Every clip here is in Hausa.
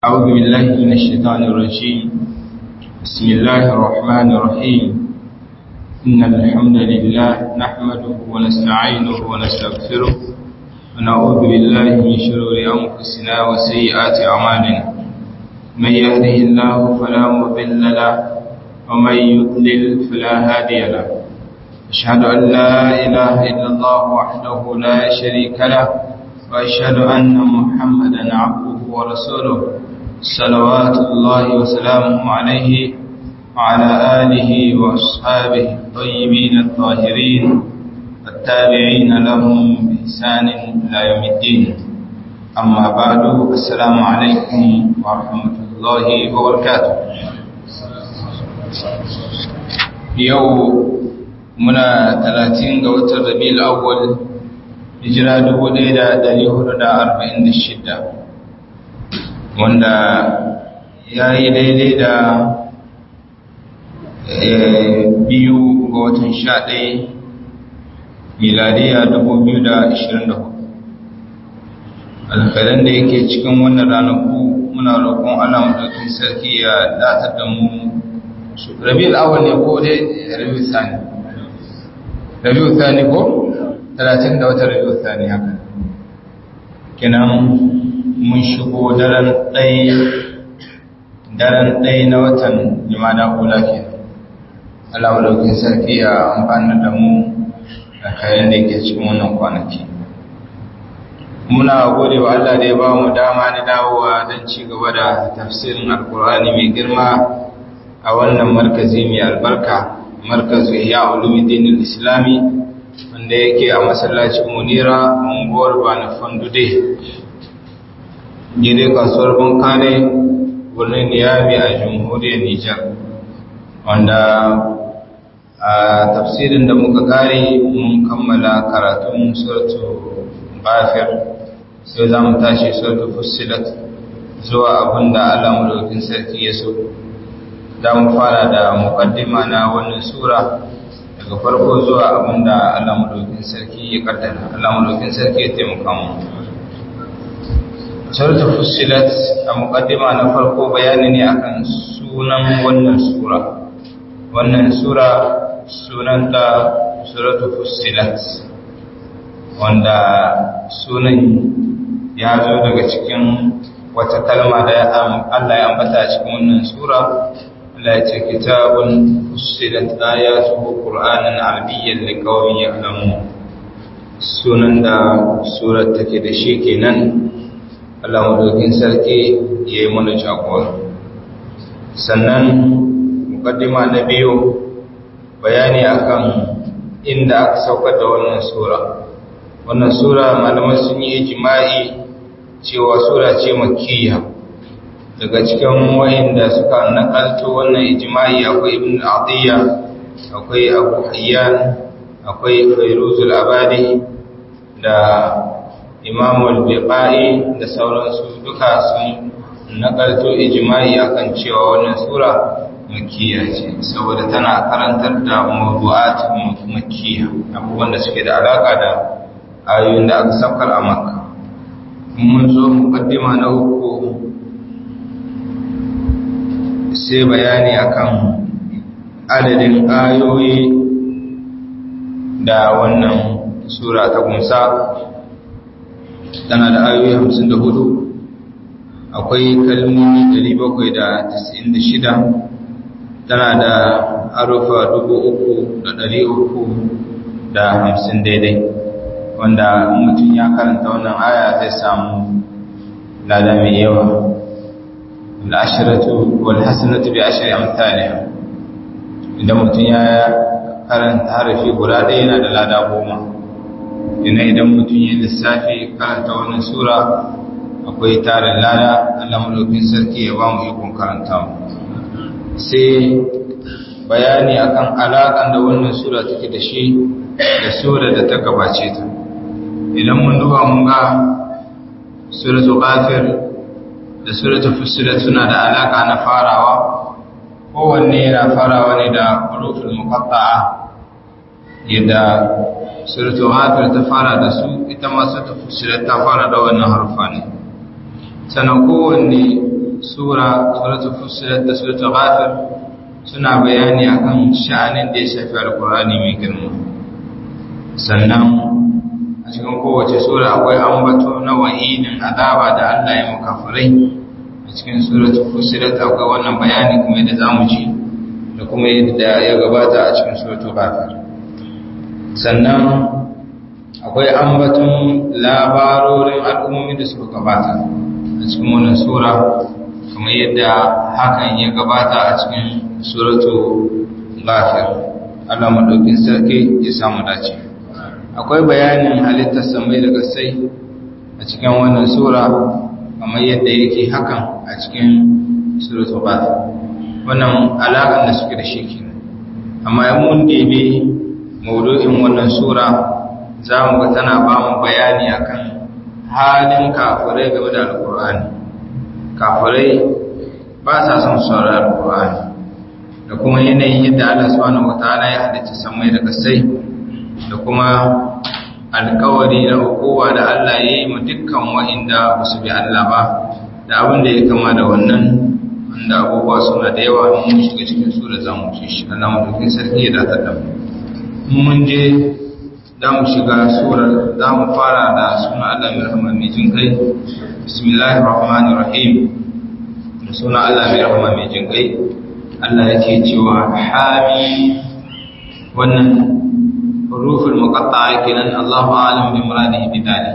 أعوذ بالله من الشيطان الرجيم بسم الله الرحمن الرحيم إن الحمد لله نحمده ونستعينه ونستغفره ونعوذ بالله من شرور أنفسنا وسيئات أعمالنا من يهده الله فلا مضل له ومن يضلل فلا هادي له أشهد أن لا إله إلا الله وحده لا شريك له وأشهد أن محمدا عبده ورسوله صلوات الله وسلامه عليه وعلى آله وأصحابه الطيبين الطاهرين والتابعين لهم بإحسان إلى يوم الدين أما بعد السلام عليكم ورحمة الله وبركاته يوم منا 30 ga watan Rabiul Awwal hijira 1446 wanda ya yi daidai da biyu ga watan sha ɗaya miladiya dubu biyu da ashirin da hudu alkhairan da yake cikin wannan ranaku muna roƙon allah maɗaukin sarki ya datar da mu rabi al'awar ne ko dai rabi sani rabi sani ko talatin da wata rabi sani haka kenan mun shigo daren ɗaya na watan jimada kula ke Allah wadaukin sarki ya amfani da mu da kayan da ke cikin wannan kwanaki muna gode wa Allah da ya ba mu dama na dawowa don ci gaba da tafsirin alkur'ani mai girma a wannan markazi mai albarka markazu ya ulumuddin islami wanda yake a masallacin munira unguwar bana fandude gire kasuwar bankane birnin niyami a jamhuriyar nijar wanda a tafsirin da muka kare mun kammala karatun suratu bafir sai za mu tashi suratu fusilat zuwa abinda allah mulkin sarki ya so za mu fara da mukaddima na wannan sura daga farko zuwa abinda allah mulkin sarki ya kaddara allah mulkin sarki ya taimaka mu Suratul Fussilat a mukaddima na farko bayani ne akan sunan wannan sura. Wannan sura sunanta Suratul Fussilat wanda sunan ya zo daga cikin wata kalma da Allah ya ambata a cikin wannan sura. Allah ya ce kitabun fussilat ayatuhu Qur'anan arabiyyan liqaumin ya'lamun. Sunan da surar take da shi kenan Allah madaukin sarki ya yi mana jagora sannan mukaddima na biyu bayani akan inda aka saukar da wannan sura wannan sura malaman sun yi ijma'i cewa sura ce makiyya daga cikin wayanda suka nakalto wannan ijma'i akwai ibn adiyya akwai abu hayyan akwai fairuzul abadi da imamul biqai da sauransu duka sun nakalto ijma'i akan cewa wannan sura makkiya ce saboda tana karantar da mawdu'at makkiya abubuwan da suke da alaka da ayoyin da aka saukar a makka mun zo muqaddima na uku sai bayani akan adadin ayoyi da wannan sura ta kunsa tana da ayoyi hamsin da hudu akwai kalmomi dari bakwai da tasa'in da shida tana da harufa dubu uku da dari uku da hamsin daidai wanda mutum ya karanta wannan aya zai samu lada mai yawa al'ashiratu wal hasanatu bi ashri amsalha idan mutum ya karanta harafi guda ɗaya yana da lada goma ina idan mutum yi lissafi karanta wannan sura akwai tarin lada Allah mulkin sarki ya ba mu ikon karanta sai bayani akan alaƙan da wannan sura take da shi da sura da ta gabace ta idan mun duba mun ga suratul ghafir da suratul fussilat suna da alaƙa na farawa kowanne yana farawa ne da huruful muqatta'a yadda suratul ghafir ta fara da su ita ma suratul fussilat ta fara da wannan harfa ne sannan kowanne sura suratul fussilat da suratul ghafir suna bayani akan sha'anin da ya shafi alkur'ani mai girma sannan a cikin kowace sura akwai ambato na wa'idin azaba da Allah ya makafirai a cikin suratul fussilat akwai wannan bayani kuma yadda zamu ji da kuma yadda ya gabata a cikin suratul ghafir sannan akwai ambaton labarorin al'ummomi da suka gabata a cikin wannan sura kamar yadda hakan ya gabata a cikin suratu ghafir Allah madaukin sarki ya samu dace akwai bayanin halittar samai da gasai a cikin wannan sura kamar yadda yake hakan a cikin suratu ghafir wannan alaƙar da suke da shi kenan amma in mun debe maudu'in wannan sura za mu ga tana ba mu bayani akan halin kafirai game da alkur'ani kafirai ba sa son sauran alkur'ani da kuma yanayin yadda Allah subhanahu wataala ya halicci samai da kasai da kuma alkawari da hukuma da Allah ya yi mu dukkan wa'inda ba su bi Allah ba da abin da ya kama da wannan wanda abubuwa suna da yawa mun shiga cikin sura za mu ci shi Allah mu sarki ya datar da mu mun je za mu shiga surar za mu fara da suna Allah mai rahama mai jin kai bismillahir rahmanir rahim da suna Allah mai rahama mai jin kai Allah yake cewa hami wannan huruful muqatta'a kenan Allahu a'lam bi muradihi bi dalik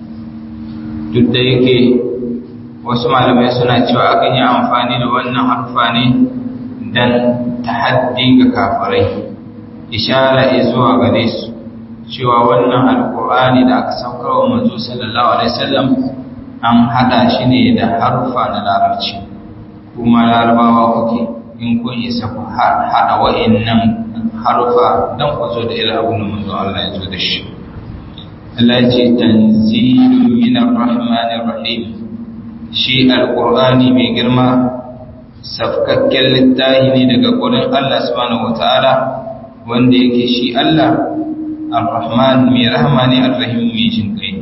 duk da yake wasu malamai suna cewa akan yi amfani da wannan harfa ne dan tahaddi ga kafirai ishara zuwa gare su cewa wannan alkur'ani da aka saukar wa manzo sallallahu alaihi wasallam an hada shi ne da harfa na larabci kuma larabawa kuke in kun isa ku hada wa'annan harfa dan ku zo da irin abin da manzo Allah ya zo da shi Allah ya ce tanzilun minar rahmanir rahim shi alkur'ani mai girma safkakken littafi ne daga gurin Allah subhanahu wataala wanda yake shi Allah Ar-Rahman mai rahama ne Ar-Rahim mai jin kai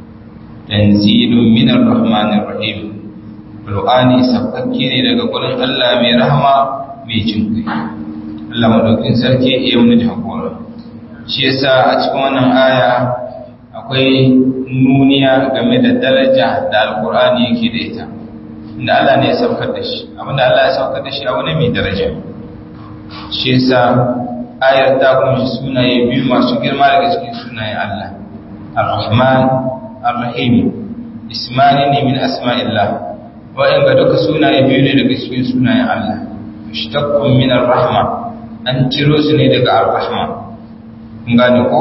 tanzilun min Ar-Rahman Ar-Rahim Qur'ani sabkakke ne daga gurin Allah mai rahama mai jin kai Allah madaukin sarki ya yi jagora shi yasa a cikin wannan aya akwai nuniya game da daraja da Al-Qur'ani yake da ita inda Allah ne ya saukar da shi abinda Allah ya saukar da shi abu ne mai daraja shi yasa ayar ta kunshi sunaye biyu masu girma daga cikin sunayen Allah Ar-Rahman Ar-Rahim ismani ne min asma'illah wa'in ga duka sunaye biyu ne daga cikin sunayen Allah mushtaqqun min ar-rahma an ciro su ne daga ar-rahma kun gane ko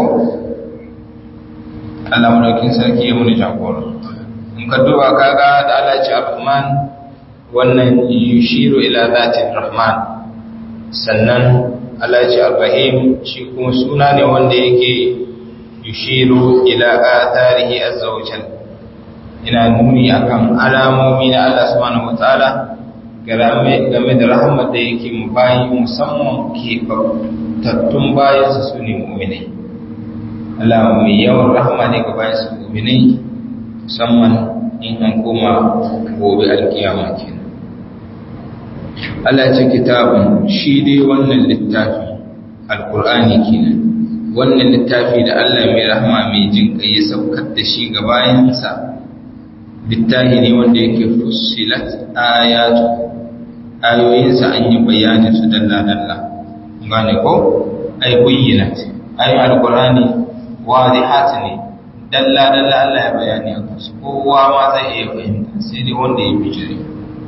Allah madaukin sarki ya muni jagora in ka duba kaga da Allah ya ce Ar-Rahman wannan yushiru ila zatin Rahman sannan Allah ce Ar-Rahim shi kuma suna ne wanda yake yushiru ila atharihi azza wa jalla ina nuni akan alamomi na Allah subhanahu wataala game game da rahmat da yake mu bayi musamman ke tattun bayan su sune mu'minai Allah mai yawan rahma ne ga bayan su mu'minai musamman in an koma gobe alkiyama kenan Allah ce kitabun shi dai wannan littafi alkur'ani kenan wannan littafi da Allah mai rahama mai jin kai ya saukar da shi ga bayansa littafi ne wanda yake fussilat ayatu ayoyinsa an yi bayanin su dalla dalla gane ko ay bayyinat ay alkur'ani wadihat ne dalla dalla Allah ya bayani a kansu kowa ma zai iya fahimta sai dai wanda ya bijire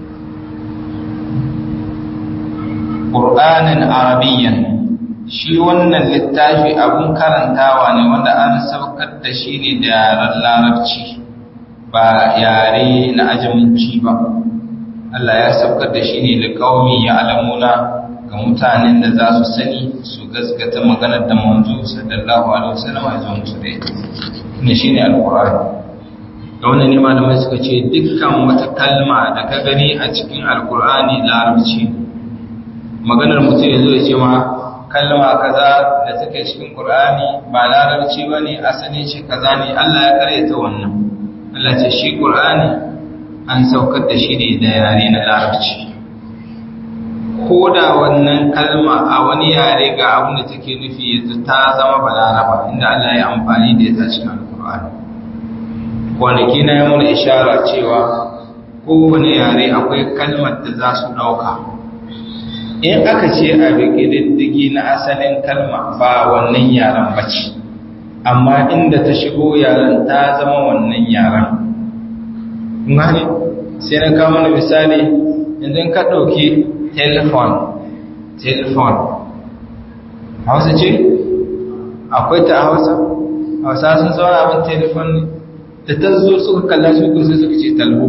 ƙur'anin arabiyyan shi wannan littafi abun karantawa ne wanda an saukar da shi ne da yaren larabci ba yare na ajaminci ba Allah ya saukar da shi ne da ƙaumi ya alamuna ga mutanen da za su sani su gaskata maganar da manzo sallallahu alaihi wasallam ya zo musu da ita ne shine alqur'ani da wannan ne malamai suka ce dukkan wata kalma da ka gani a cikin alqur'ani larabci maganar mutum ya zo ya ce ma kalma kaza da take cikin Qur'ani ba larabci bane asali ce kaza ne Allah ya karyata wannan Allah ce shi Qur'ani an saukar da shi ne da yare na larabci ko da wannan kalma a wani yare ga abin da take nufi yanzu ta zama balaraba inda Allah ya amfani da ita cikin alkur'ani kwanaki na yi mana ishara cewa kowane yare akwai kalmar da za su ɗauka in aka ce a diddigi na asalin kalma ba wannan yaren bace amma inda ta shigo yaren ta zama wannan yaren gane sai na kawo mana misali idan ka ɗauki telefon telefon hausa ce akwai ta hausa hausa sun zauna abin telefon ne da ta zo suka kalla su ko sai suka ce talho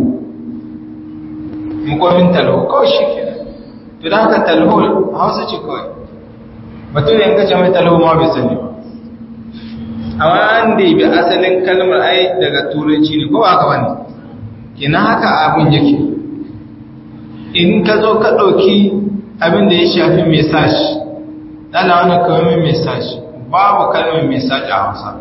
mukomin talho kawai shi ke to da haka talho hausa ce kawai batun yin kace mai talho ma bai sani ba amma an da bi asalin kalmar ai daga turanci ne ko ba haka bane kina haka abin yake in ka zo ka ɗauki abin da ya shafi message dala wani kawai message babu kalmar message a hausa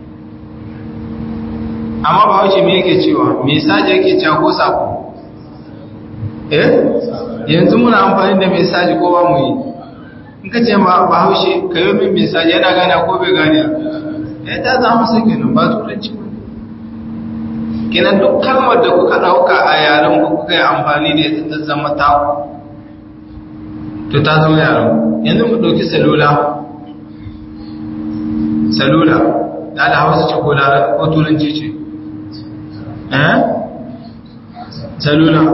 amma ba wuce me yake cewa message yake cewa ko sako eh yanzu muna amfani da message ko ba mu yi in ka ce ma ba haushe ka yi min message yana gane ko bai gane ya ta zama sai kenan ba turanci ba kenan duk kalmar da kuka ɗauka a yaren ku kuka yi amfani da ita ta zama ta to ta zama yaren yanzu mu ɗauki salula salula da da hausa ce ko ko turanci ce eh salula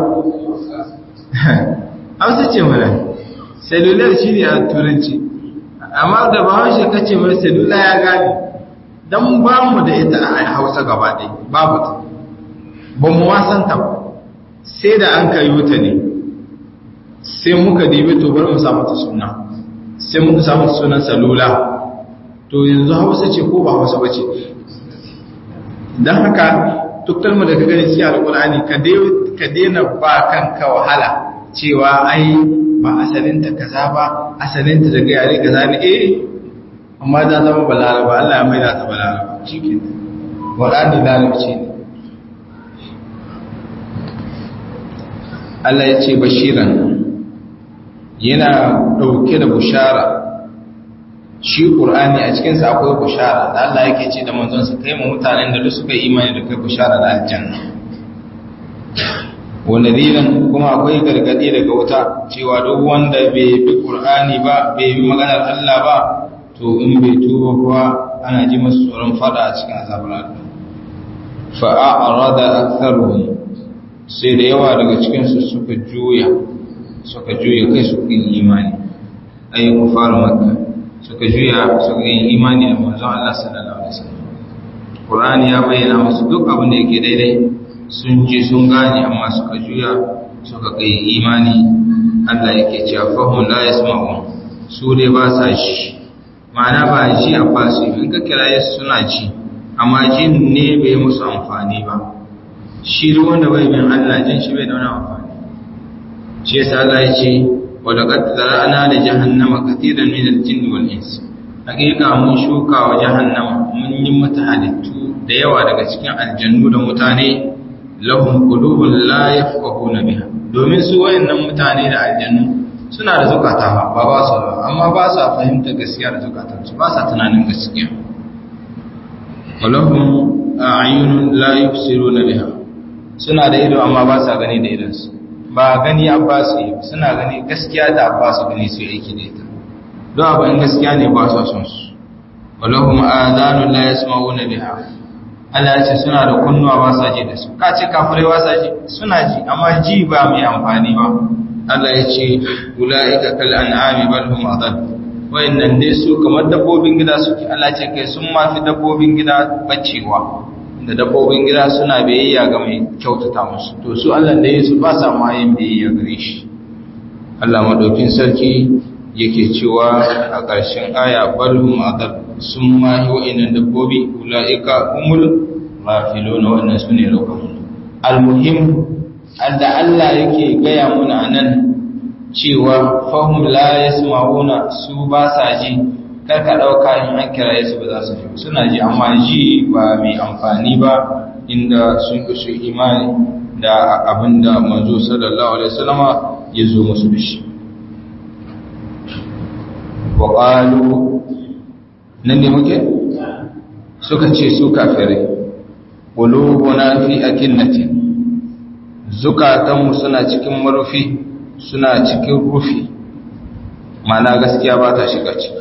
hausa ce mana salular shi ne a turanci amma da ba haushe kace mai salula ya gane don ba mu da ita a hausa gaba ɗaya babu ta ba mu wasanta ba sai da an kayo ta ne sai muka dibi to bari mu samu ta suna sai muka samu sunan salula to yanzu hausa ce ko ba hausa ba ce don haka duk kalmar da ka gani cikin alkur'ani ka daina ba kanka wahala cewa ai ba asalinta kaza ba asalinta daga yare kaza ne eh amma ta zama balaraba Allah ya mai da ta balaraba shi ke waɗanda larabci ne Allah ya ce bashiran yana ɗauke da bushara shi ƙur'ani a cikinsa akwai bushara da Allah yake ce da manzonsa kai mu mutanen da duk suka yi imani da kai bushara da aljanna wanda dinan kuma akwai gargadi daga wuta cewa duk wanda bai bi ƙur'ani ba bai bi maganar Allah ba to in bai tuba kuwa ana ji masu tsoron fada a cikin azabar Allah fa'a'arada aktharuhum sai da yawa daga cikinsu suka juya suka juya kai suka yi imani ayi kufar makka suka juya suka yi imani da manzon Allah sallallahu alaihi wasallam Qur'ani ya bayyana musu duk abin da yake daidai sun ji sun gane amma suka juya suka kai imani Allah yake cewa fahum la yasma'un su dai ba sa shi ma'ana ba ji a basu in ka kira suna ji amma jin ne bai musu amfani ba shi duk wanda bai bin Allah jin shi bai da wani amfani shi yasa Allah ya ce wa laqad zara'na li jahannama katiran min al-jinn wal ins hakika mun shuka wa jahannama mun yi mata halittu da yawa daga cikin aljannu da mutane lahum qulubun la yafqahuna biha domin su wayannan mutane da aljannu suna da zukata ba ba su amma ba sa fahimta gaskiya da zukatansu ba sa tunanin gaskiya walahum a'yunun la yubsiruna biha suna da ido amma ba sa gani da idansu ba gani abba su yi suna gani gaskiya da abba su gani su aiki da ita don abin gaskiya ne ba su son su walahum adhanun la yasma'una biha Allah ya ce suna da kunnuwa ba sa ji da su ka ce kafirai ba sa ji suna ji amma ji ba mai amfani ba Allah ya ce ulaika kal an'ami bal hum adall wayannan dai su kamar dabbobin gida suke Allah ce kai sun mafi dabbobin gida bacewa da dabbobin gida suna biyayya ga mai kyautata musu to su Allah da Yesu ba sa ma yin biyayya gare shi Allah madaukin sarki yake cewa a ƙarshen aya balhum adab sun ma yi wa'annan dabbobi ulaika humul ghafiluna wannan sune rukun almuhim da Allah yake gaya muna nan cewa fahim la yasma'una su ba sa ji kar ka dauka in an kira su ba za su ji suna ji amma ji ba mai amfani ba inda sun kusa imani da abinda manzo sallallahu alaihi wasallama ya zo musu da shi wa qalu nan ne muke suka ce su kafirai qulubuna fi akinnatin zukatanmu suna cikin marufi suna cikin rufi mana gaskiya ba ta shiga ciki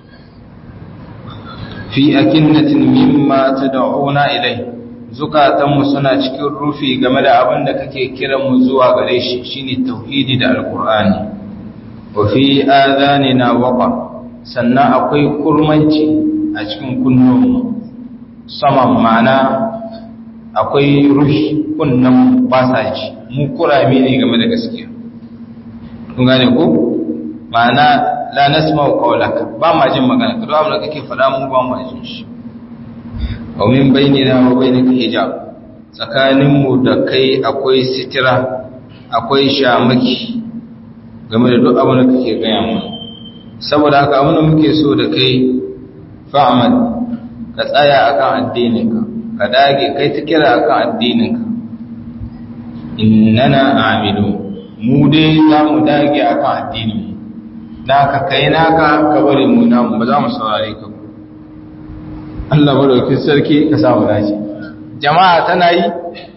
fi akinnatin mimma tad'una ilai zukatanmu suna cikin rufi game da abin da kake kiran mu zuwa gare shi shine tauhidi da alqur'ani wa fi adanina waqa sannan akwai kurmanci a cikin kunnonmu saman mana akwai ruhi kunnan ba sa ji mu kurame ne game da gaskiya kun gane ko ma'ana la nasma'u qawlaka ba ma jin magana ka abin da kake faɗa mu ba ma jin shi wa min bainina wa bainika hijab tsakanin mu da kai akwai sitira akwai shamaki game da duk abin da kake gaya mu saboda haka abin da muke so da kai fa'amal ka tsaya akan addininka ka dage kai ta kira akan addininka innana amilu mu dai za mu dage akan addinin naka kai naka ka bari mu namu ba za mu saurare ka Allah madaukin sarki ka sa mu dace jama'a tana yi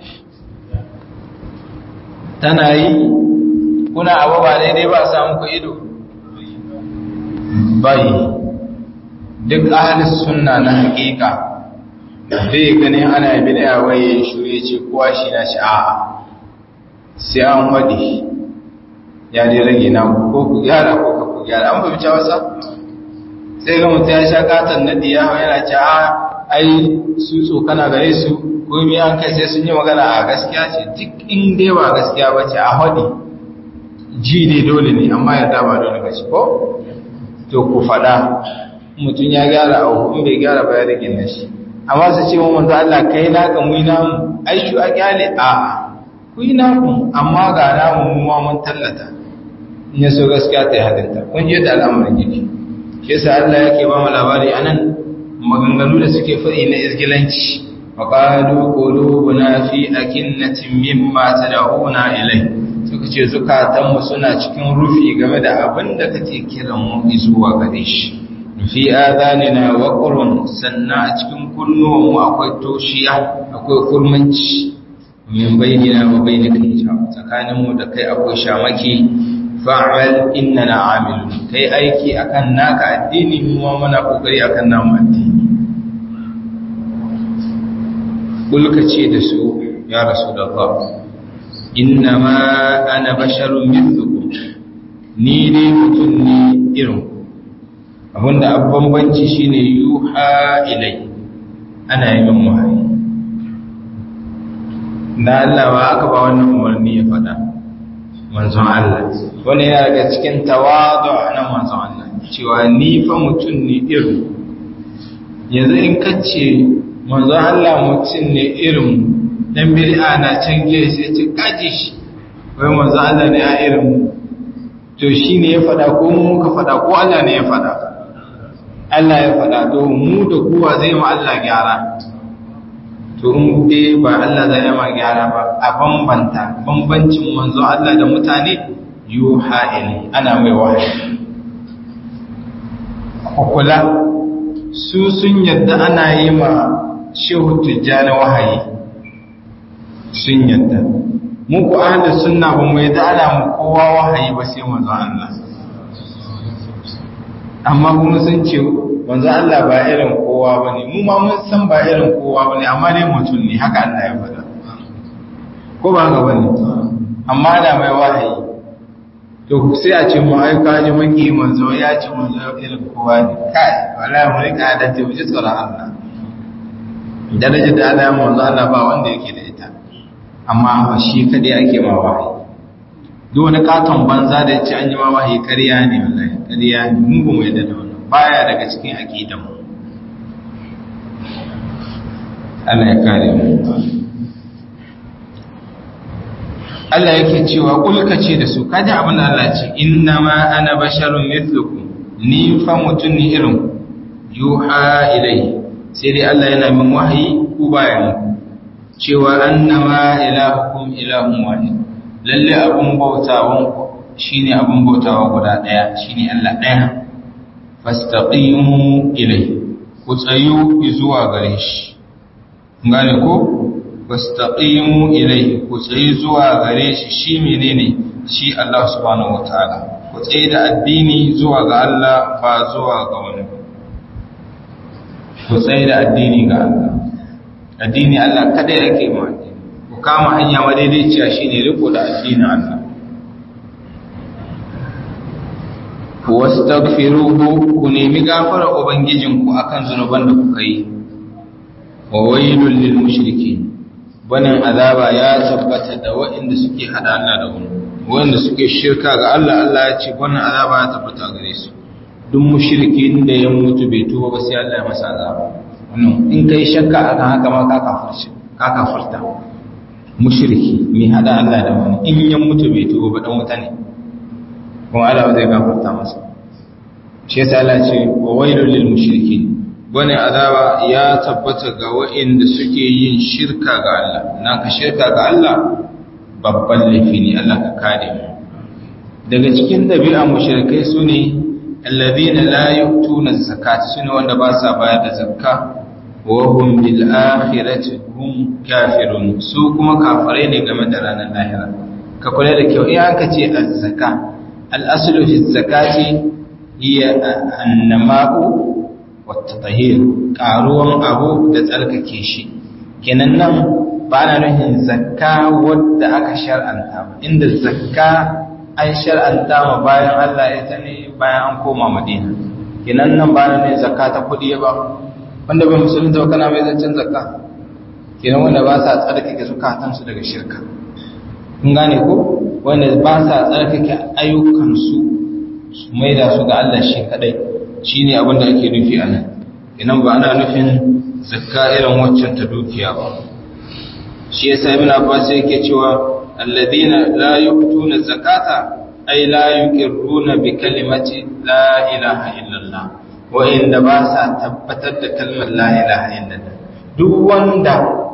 tana yi kuna abu ba daidai ba sa muku ido bai duk ahalis sunna na hakika bai ganin ana bid'a waye shure ce kowa shi na shi a'a sai an wadi ya dai rage na ko ku gyara ko ka ku gyara an fahimci wasa sai ga mutum ya sha katon nadi ya yana ce a ai su tsokana gare su ko mi an kai sai sun yi magana a gaskiya ce duk in dai ba gaskiya ba ce a wadi ji ne dole ne amma yarda ba dole ba ce ko to ku faɗa mutum ya gyara a in bai gyara ba ya rage na shi amma su ce wa manzo Allah kai naka mu namu ai shu a kyale a ku yi naku amma ga namu mu ma mun tallata in ya so gaskiya ta yi hadinta kun je da al'amarin yake shi yasa Allah yake ba mu labari anan maganganu da suke faɗi na izgilanci wa qalu qulubuna fi akinnatin mimma tad'una ilai suka ce zukatanmu suna cikin rufi game da abin da kake kiran mu zuwa gare shi fi adanina waqrun sannan a cikin kunnuwanmu akwai toshiya akwai kurmanci min bainina wa bainika hijab tsakaninmu da kai akwai shamaki fa'al innana amilun kai aiki akan naka addini mu ma muna kokari akan namu addini kulka ce da su ya rasulullah innama ana basharun mithlukum ni dai mutum ne irin abinda abban banci shine yuha ilai ana yi min wahayi na Allah ba aka ba wannan umarni ya faɗa manzon Allah wani yana daga cikin tawadu na manzon Allah cewa ni fa mutum ne irin yanzu in kace manzon Allah mutum ne irin dan bid'a na can gefe sai ce kaji shi wai manzon Allah ne ya irin to shine ya faɗa ko mu muka faɗa ko Allah ne ya faɗa Allah ya faɗa to mu da kowa zai ma Allah gyara to in dai ba Allah zai ma gyara ba a bambanta bambancin manzo Allah da mutane yuha ilai ana mai wahayi kula su sun yadda ana yi ma shehu tijjani wahayi sun yadda mu ku ahlus sunna ba mu yadda ana mu kowa wahayi ba sai manzo Allah amma kuma sun ce manzo Allah ba irin kowa bane mu ma mun san ba irin kowa bane amma dai mutum ne haka Allah ya faɗa ko ba haka bane amma da mai wahayi to sai a ce mu ai ka ji maki manzo ya ce manzo irin kowa ne kai wallahi mu rika da ta wuce tsoron Allah darajar da Allah ya manzo Allah ba wanda yake da ita amma shi kadai ake ma wahayi duk wani katon banza da ce an yi ma wahayi ƙarya ne wallahi ƙarya ne mun ba mu yadda da wannan baya daga cikin aqidan mu Allah ya kare mu Allah yake cewa kulka ce da su kaji abin da Allah ce inna ma ana basharun mithlukum ni fa mutun ni irin yuha ilai sai dai Allah yana min wahayi ku baya muku cewa annama ilahukum ilahun wahid lalle abun bautawan ku shine abun bautawa guda daya shine Allah daya fastaqimu ilai ku tsayu zuwa gare shi gane ko fastaqimu ilai ku tsayu zuwa gare shi shi menene shi Allah subhanahu wataala ku tsaye da addini zuwa ga Allah ba zuwa ga wani ku tsaye da addini ga Allah addini Allah kada yake ma ku kama hanya madaidaiciya shine riko da addinin Allah wastaghfiruhu ku nemi gafara ubangijinku akan zunuban da kuka yi wa wailul lil mushrikeen banin azaba ya tabbata da waɗanda suke hada Allah da wani waɗanda suke shirka ga Allah Allah ya ce banin azaba ya tabbata gare su duk mushrikin da ya mutu bai tuba ba sai Allah ya masa azaba wannan in kai shakka akan haka ma ka kafirci ka kafirta mushriki mai hada Allah da wani in ya mutu bai tuba ba dan wuta ne kuma Allah zai gafarta masa shi yasa Allah ce wa wailul lil mushrikin wani azaba ya tabbata ga waɗanda suke yin shirka ga Allah naka shirka ga Allah babban laifi ne Allah ka kare mu daga cikin dabi'a mushrikai sune alladhina la yu'tuna zakata sune wanda ba sa bayar da zakka wa hum bil akhirati hum kafirun su kuma kafirai ne game da ranar lahira ka kula da kyau in aka ce az-zakka al-aslu fi zakati hiya an-nama'u wat-tahir karuwan abu da tsarkake shi kenan nan ba na nufin zakka wadda aka shar'anta ba inda zakka an shar'anta ma bayan Allah ya ne bayan an koma Madina kenan nan ba na nufin zakka ta kudi ba wanda bai musulunta ba kana mai zancen zakka kenan wanda ba sa tsarkake zukatansu daga shirka kun gane ko wanda ba sa tsarkake ayyukansu su maida su ga Allah shi kadai shine abin da ake nufi a nan idan ba ana nufin zakka irin waccan ta dukiya ba shi yasa ibn abbas yake cewa alladhina la yu'tuna zakata ay la yuqirruna bi kalimati la ilaha illallah wa inda ba sa tabbatar da kalmar la ilaha illallah duk wanda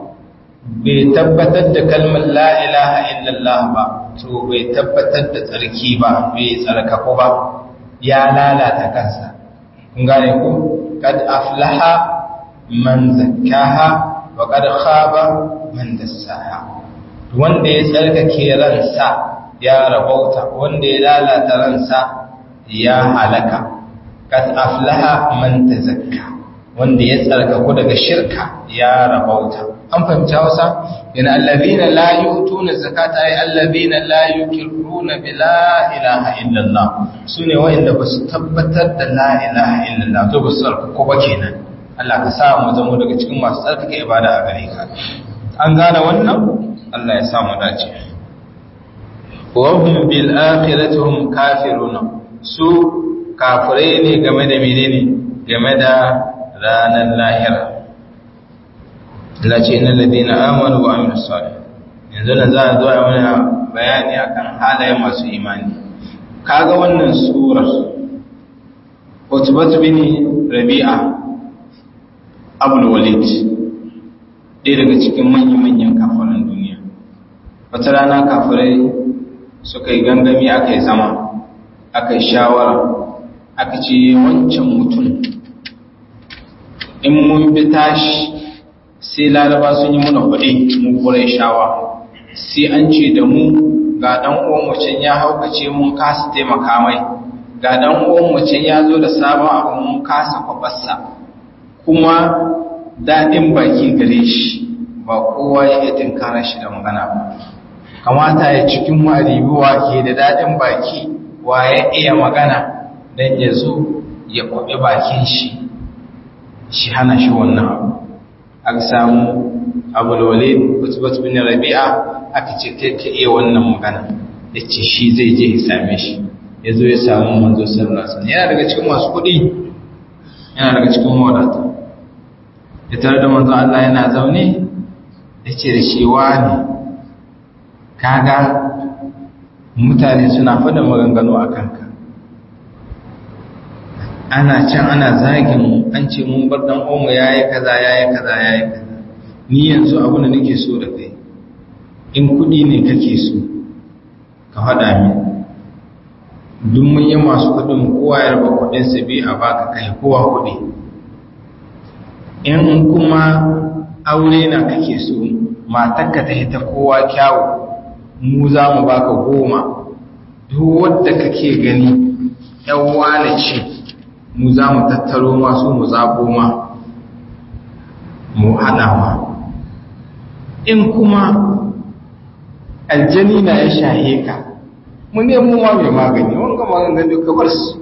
bai tabbatar da kalmar la ilaha illallah ba to bai tabbatar da tsarki ba bai tsarkaku ba ya lalata kansa kun gane ko kad aflaha man zakkaha wa kad khaba man dassaha wanda ya tsarkake ransa ya rabauta wanda ya lalata ransa ya halaka kad aflaha man tazakka wanda ya tsarkaku daga shirka ya rabauta an fahimci Hausa yana allazina la yu'tuna zakata ay allazina la yuqirruna bi la ilaha illallah sune wanda ba su tabbatar da la ilaha illallah to ba su tsarkaku ba kenan Allah ka sa mu zama daga cikin masu tsarkake ibada a gare ka an gane wannan Allah ya sa mu dace wa hum bil akhirati hum kafiruna su kafirai ne game da menene game da ranar lahira Allah ce innal ladina amanu wa amilus salih yanzu da za a zo a mana bayani akan halayen masu imani kaga wannan surar Utbah bin Rabi'a Abul Walid ɗaya daga cikin manyan-manyan kafiran duniya wata rana kafirai suka yi gangami aka yi zama aka yi shawara aka ce wancan mutum in mun bi tashi sai laraba sun yi muna kuɗi mu kurai shawa sai an ce da mu ga ɗan uwan mucin ya haukace mun kasa taimaka mai ga ɗan uwan mucin ya zo da sabon abu mun kasa kwabarsa kuma daɗin baki gare shi ba kowa ya iya tinkara shi da magana ba kamata ya cikin maribuwa ke da daɗin baki wa ya iya magana don ya zo ya kwaɓi bakin shi shi hana shi wannan abu aka samu abulwale kutubat bin rabi'a aka ce kai ka iya wannan magana ya ce shi zai je ya same shi ya zo ya samu manzo sallallahu alaihi yana daga cikin masu kuɗi yana daga cikin wadata ya tare da manzo Allah yana zaune ya ce da shi wani kaga mutane suna faɗa maganganu a kanka ana can ana zagin an ce mun bar dan uwanmu yayi kaza yayi kaza yayi kaza ni yanzu abu da nake so da kai in kudi ne kake so ka faɗa min duk mun yi masu kudin kowa ya raba kudin sa bi a baka kai kowa kudi in kuma aure na kake so matarka ta hita kowa kyawu mu za mu baka goma duk wadda kake gani yan wane ce mu za mu tattaro masu mu zaɓo ma mu haɗa ma in kuma aljani na ya shahe ka mu nemo ma mai magani wanga maganin duka bar su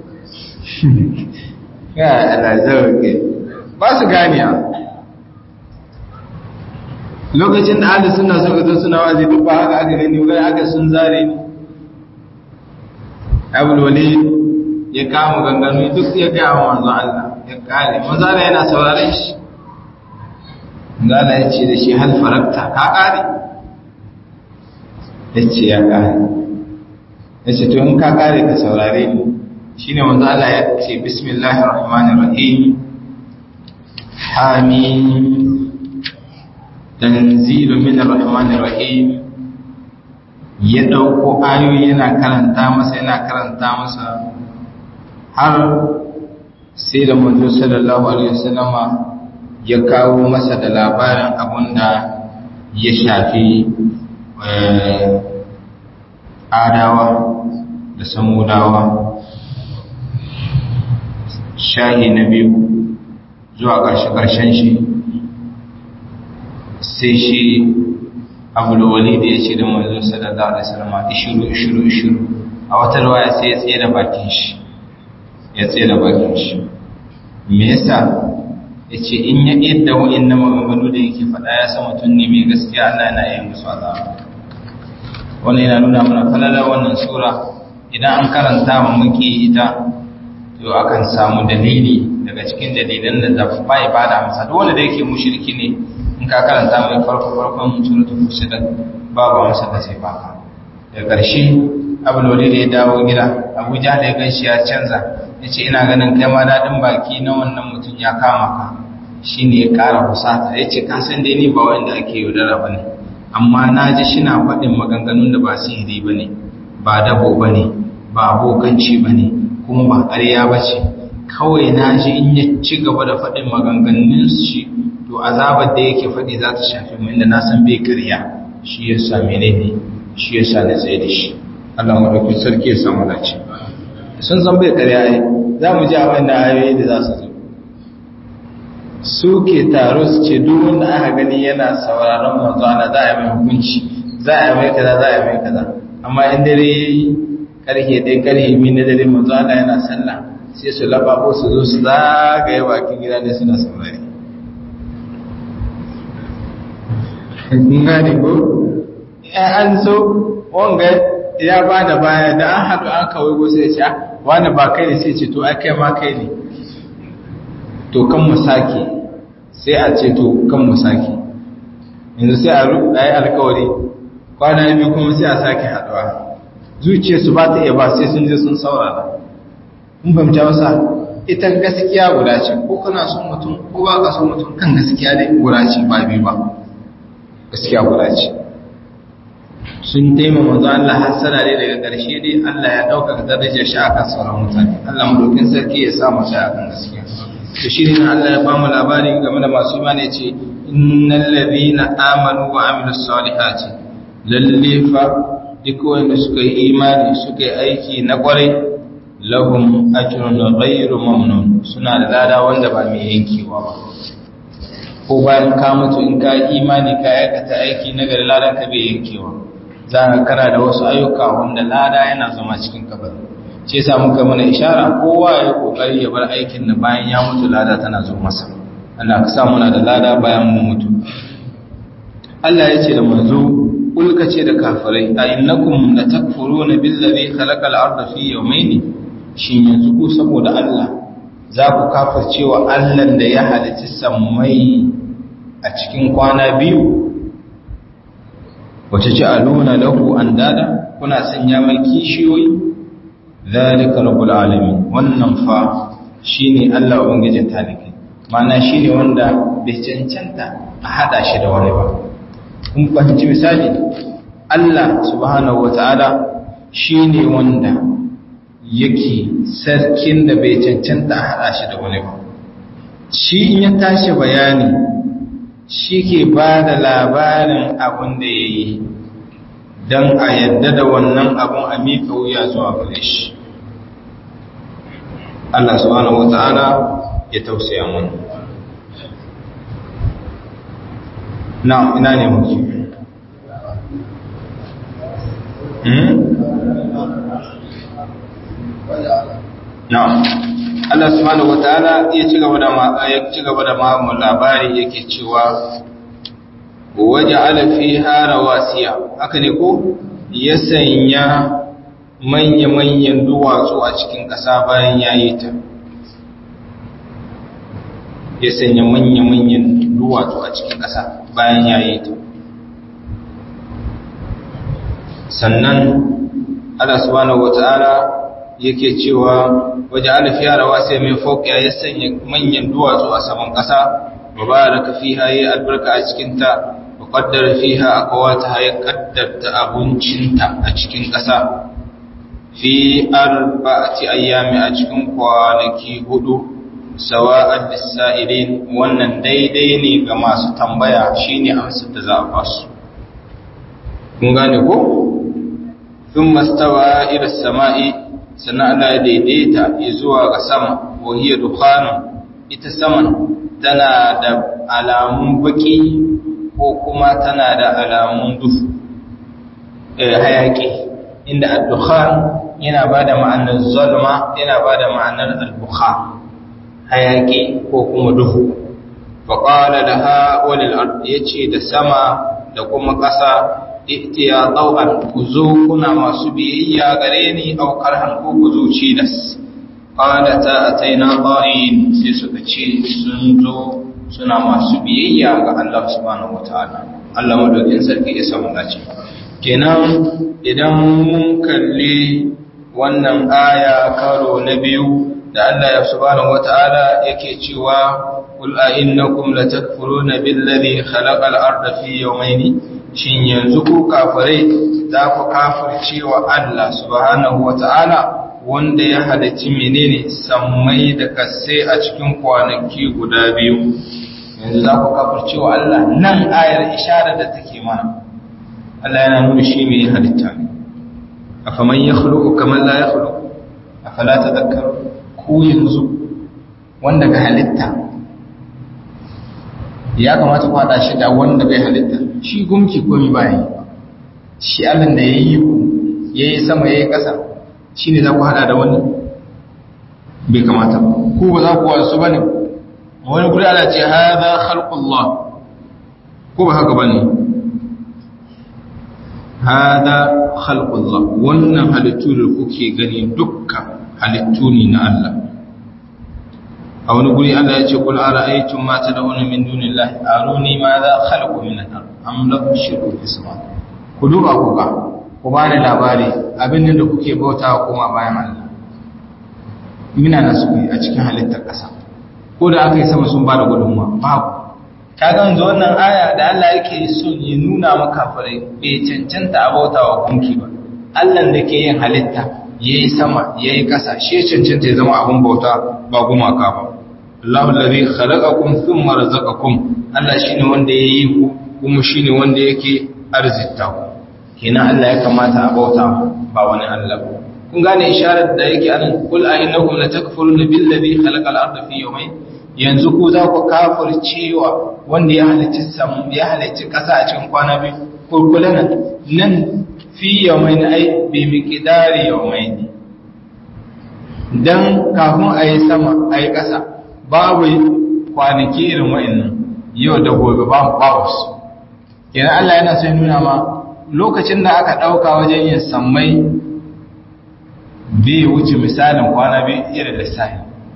ya alajar ke ba su ganiya lokacin da ahli suna suka zo suna wazi duk ba haka aka gani wani aka sun zare ni abul wali ya kama ganganu duk ya gaya wa manzo Allah ya kare manzo Allah yana sauraron shi manzo Allah ya ce da shi hal farakta ka kare ya ce ya kare ya ce to in ka kare ka saurare ni shine manzo Allah ya ce bismillahir rahmanir rahim hamim tanzilu min rahmanir rahim ya dauko ayoyi yana karanta masa yana karanta masa har sai da manzo sallallahu alaihi wasallama ya kawo masa da labarin abunda ya shafi adawa da samudawa shahi na biyu zuwa ƙarshe-ƙarshen shi sai shi abulwali da ya ce da manzo sallallahu alaihi wasallam ishiru ishiru ishiru a wata riwaya sai ya tsaye da bakin shi ya tsaye da bakin shi me yasa yace in ya yadda wa'annan maganganu da yake faɗa ya san mutum ne mai gaskiya Allah yana yin musu azaba wannan yana nuna mana falala wannan sura idan an karanta mu muke ita to akan samu dalili daga cikin dalilan da bai bada amsa duk wanda da yake mushriki ne in ka karanta mai farko farkon suratul fusilat babu masa da sai baka da ƙarshe abulwali da ya dawo gida abuja da ya ganshi ya canza ya ce ina ganin kai ma daɗin baki na wannan mutum ya kama ka shi ne ya ƙara husata ya ce kasan dai ni ba wanda ake yaudara ba ne amma na ji shina faɗin maganganun da ba sihiri ba ne ba dabo ba ne ba abokanci ba ne kuma ba ƙarya ba ce kawai na ji in ya ci gaba da faɗin maganganun shi to azabar da yake faɗi za ta shafi mu inda na san bai karya shi ya sa menene shi ya sa na tsaye da shi Allah madaukin sarki ya samu dace sun san bai karya ai za mu ji abin da ayoyi da za su zo su ke taro su ce duk wanda aka gani yana sauraron manzo ana za a yi mai hukunci za a yi mai kaza za a yi mai kaza amma in dare yayi karhe dai karhe mi na dare manzo ana yana sallah sai su lababo su zo su zagaye bakin gida ne suna saurari kun gane ko an so wanga ya ba da baya da an haɗu an kawai go sai ce wani ba kai ne sai ce to ai kai ma kai ne to kan mu sake sai a ce to kan mu sake yanzu sai a yi alkawari kwana biyu kuma sai a sake haɗuwa zuciyarsu ba ta iya ba sai sun je sun saurara kun fahimta masa ita gaskiya guda ce ko kana son mutum ko ba ka son mutum kan gaskiya dai guda ce ba biyu ba gaskiya guda ce sun taimaka manzo Allah hasara ne daga ƙarshe dai Allah ya ɗaukaka darajar shi akan sauran mutane Allah madaukin sarki ya sa mu sai akan gaskiya to shi ne Allah ya ba mu labari game da masu imani ce innal ladina amanu wa amilus salihati lalle fa duk wanda suka yi imani suka yi aiki na kwarai lahum ajrun ghayru mamnun suna da lada wanda ba mai yankewa ba ko bayan ka mutu in ka imani ka aikata aiki na gari ladan ka bai yankewa za ka kara da wasu ayyuka wanda lada yana zama cikin kabari ce yasa muka mana ishara kowa ya kokari ya bar aikin da bayan ya mutu lada tana zo masa Allah ka sa muna da lada bayan mu mutu Allah ya ce da manzo ulka ce da kafirai a innakum latakfuruna billazi khalaqal arda fi yawmayn shin yanzu ku saboda Allah za ku kafircewa Allah da ya halicci sammai a cikin kwana biyu wace ci aluna lahu an dada kuna sanya mai kishiyoyi zalika rabbul alamin wannan fa shine Allah ubangijin talikai mana shine wanda bai cancanta a hada shi da wani ba kun fahimci misali Allah subhanahu wata'ala shine wanda yake sarkin da bai cancanta a hada shi da wani ba shi in ya tashi bayani shi ke ba da labarin abin da ya yi don a yadda da wannan abin a miƙa wuya zuwa gare shi Allah subhanahu wata'ala ya tausaya mun na ina ne muke na Allah subhanahu wata'ala ya ci gaba da ya ci gaba da mamu labari yake cewa waje alafi hara wasiya haka ne ko ya sanya manya-manyan duwatsu a cikin ƙasa bayan ya yi ta ya sanya manya-manyan duwatsu a cikin ƙasa bayan ya yi ta sannan Allah subhanahu wata'ala yake cewa waje alafi hara wasiya mai fauƙiya ya sanya manyan duwatsu a saman ƙasa mubaraka fiha yi albarka a cikinta qaddara fiha aqwataha ya qaddarta abuncinta a cikin ƙasa fi arba'ati ayyami a cikin kwanaki hudu sawa'an lisa'ilin wannan daidai ne ga masu tambaya shine amsar da za a basu kun gane ko thumma stawa ila samai sannan Allah ya daidaita zuwa ga sama wa hiya dukhanun ita saman tana da alamun baki ko kuma tana da alamun duhu hayaki inda ad-dukhan yana bada ma'anar zalma yana bada ma'anar al-bukhan hayaki ko kuma duhu fa qala laha walil ard yace da sama da kuma ƙasa ihtiya taw'an ku zo kuna masu biyayya gare ni aw karhan ko ku zo cidas qalata ataina qa'in sai suka ce sun zo suna masu biyayya ga Allah subhanahu wataala Allah madaukin sarki ya samu dace kenan idan mun kalli wannan aya karo na biyu da Allah ya subhanahu wataala yake cewa qul a innakum latakfuruna billazi khalaqal arda fi yawmayn shin yanzu ku kafirai za ku kafircewa Allah subhanahu wataala wanda ya halicci menene sammai da kasse a cikin kwanaki guda biyu yanzu za ku kafirce wa Allah nan ayar isharar da take mana Allah yana nuna shi mai halitta ne afaman ya khuluqu kaman la ya khuluqu afala tadhakkaru ku yanzu wanda ga halitta ya kamata ku hada shi da wanda bai halitta shi gumki komi bayan shi Allah da yayi ku yayi sama yayi kasa shine za ku hada da wani bai kamata ba ku ba za ku wasu bane wani guri ana ce haza khalqullah ko ba haka bane haza khalqullah wannan halittu da kuke gani dukkan halittu ne na Allah a wani guri Allah ya ce kul ara'aytum ma tad'una min dunillahi aruni ma za khalaqu min al-ard am lahum shirkun fi sama ku duba ku ga ku ba ni labari abin da kuke bautawa kuma bayan Allah mina na su a cikin halittar ƙasa ko da aka yi sama sun ba da gudunmuwa babu ka ga yanzu wannan aya da Allah yake son ya nuna maka fare bai cancanta a bauta wa gunki ba Allah da ke yin halitta yayi sama yayi ƙasa shi cancanta ya zama abun bauta ba gumaka ba Allahu allazi khalaqakum thumma razaqakum Allah shine wanda yayi ku kuma shine wanda yake arzita ku kenan Allah ya kamata a bauta ba wani Allah ba kun gane isharar da yake anan kul a innakum latakfuruna billazi khalaqal arda fi yawmayn yanzu ku za ku kafircewa wanda ya halicci sam ya halicci kasa a cikin kwana biyu kurkulan nan fi yawmayn ai bi miqdari yawmayn dan kafin a yi sama a yi kasa babu kwanaki irin wa'annan yau da gobe babu babu su kenan Allah yana so ya nuna ma lokacin da aka dauka wajen yin sammai bai wuce misalin kwana biyu irin lissahi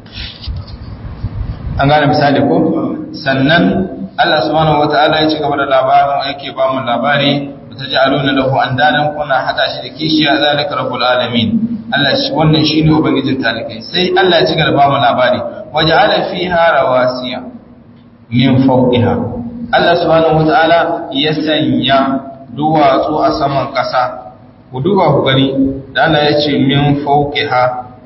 an gane misali ko sannan Allah subhanahu wata'ala ya ci gaba da labarin yake ba mu labari ta ji aluna lahu an dadan kuna hada shi da kishiya zalika rabbul alamin Allah shi wannan shine ubangijin talikai sai Allah ya ci gaba ba mu labari waja'ala fiha rawasiya min fawqiha Allah subhanahu wataala ya sanya duwatsu a saman ƙasa ku duba ku gani da Allah ya ce min fawqiha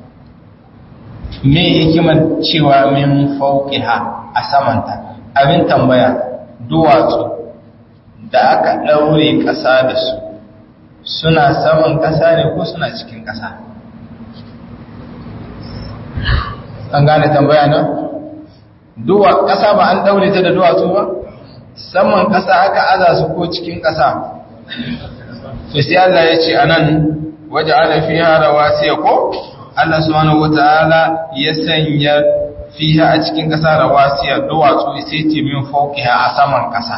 me hikimar cewa min fawqiha a samanta abin tambaya duwatsu da aka daure ƙasa da su suna saman ƙasa ne ko suna cikin ƙasa an gane tambaya na duwa ƙasa ba an daure ta da duwatsu ba saman ƙasa aka aza su ko cikin ƙasa to sai Allah ya ce anan waje ala fiha rawasiya ko Allah subhanahu wataala ya sanya fiha a cikin ƙasa rawasiya duwatsu sai ce min fawqiha a saman ƙasa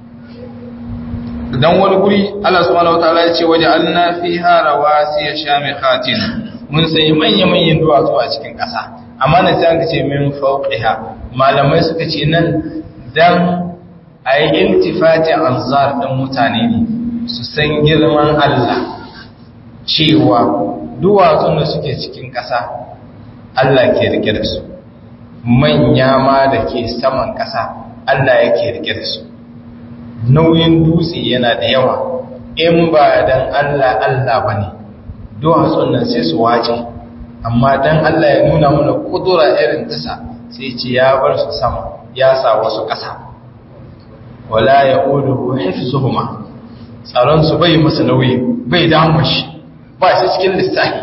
dan wani guri Allah subhanahu wataala ya ce waje alna fiha rawasiya shamikhatin mun sai manya manyan duwatsu a cikin ƙasa amma na sai aka ce min fawqiha malamai suka ce nan dan ayi iltifati anzar din mutane ne su san girman Allah cewa duwatsun da suke cikin ƙasa Allah ke rike da su manya ma da ke saman ƙasa Allah yake rike da su nauyin dutse yana da yawa in ba dan Allah Allah bane duwatsun nan sai su wace amma dan Allah ya nuna mana kudura irin tasa sai ce ya bar su sama ya sa wasu ƙasa wala yaqulu hifzuhuma tsaron su bai masa nauyi bai damu shi ba shi cikin lissafi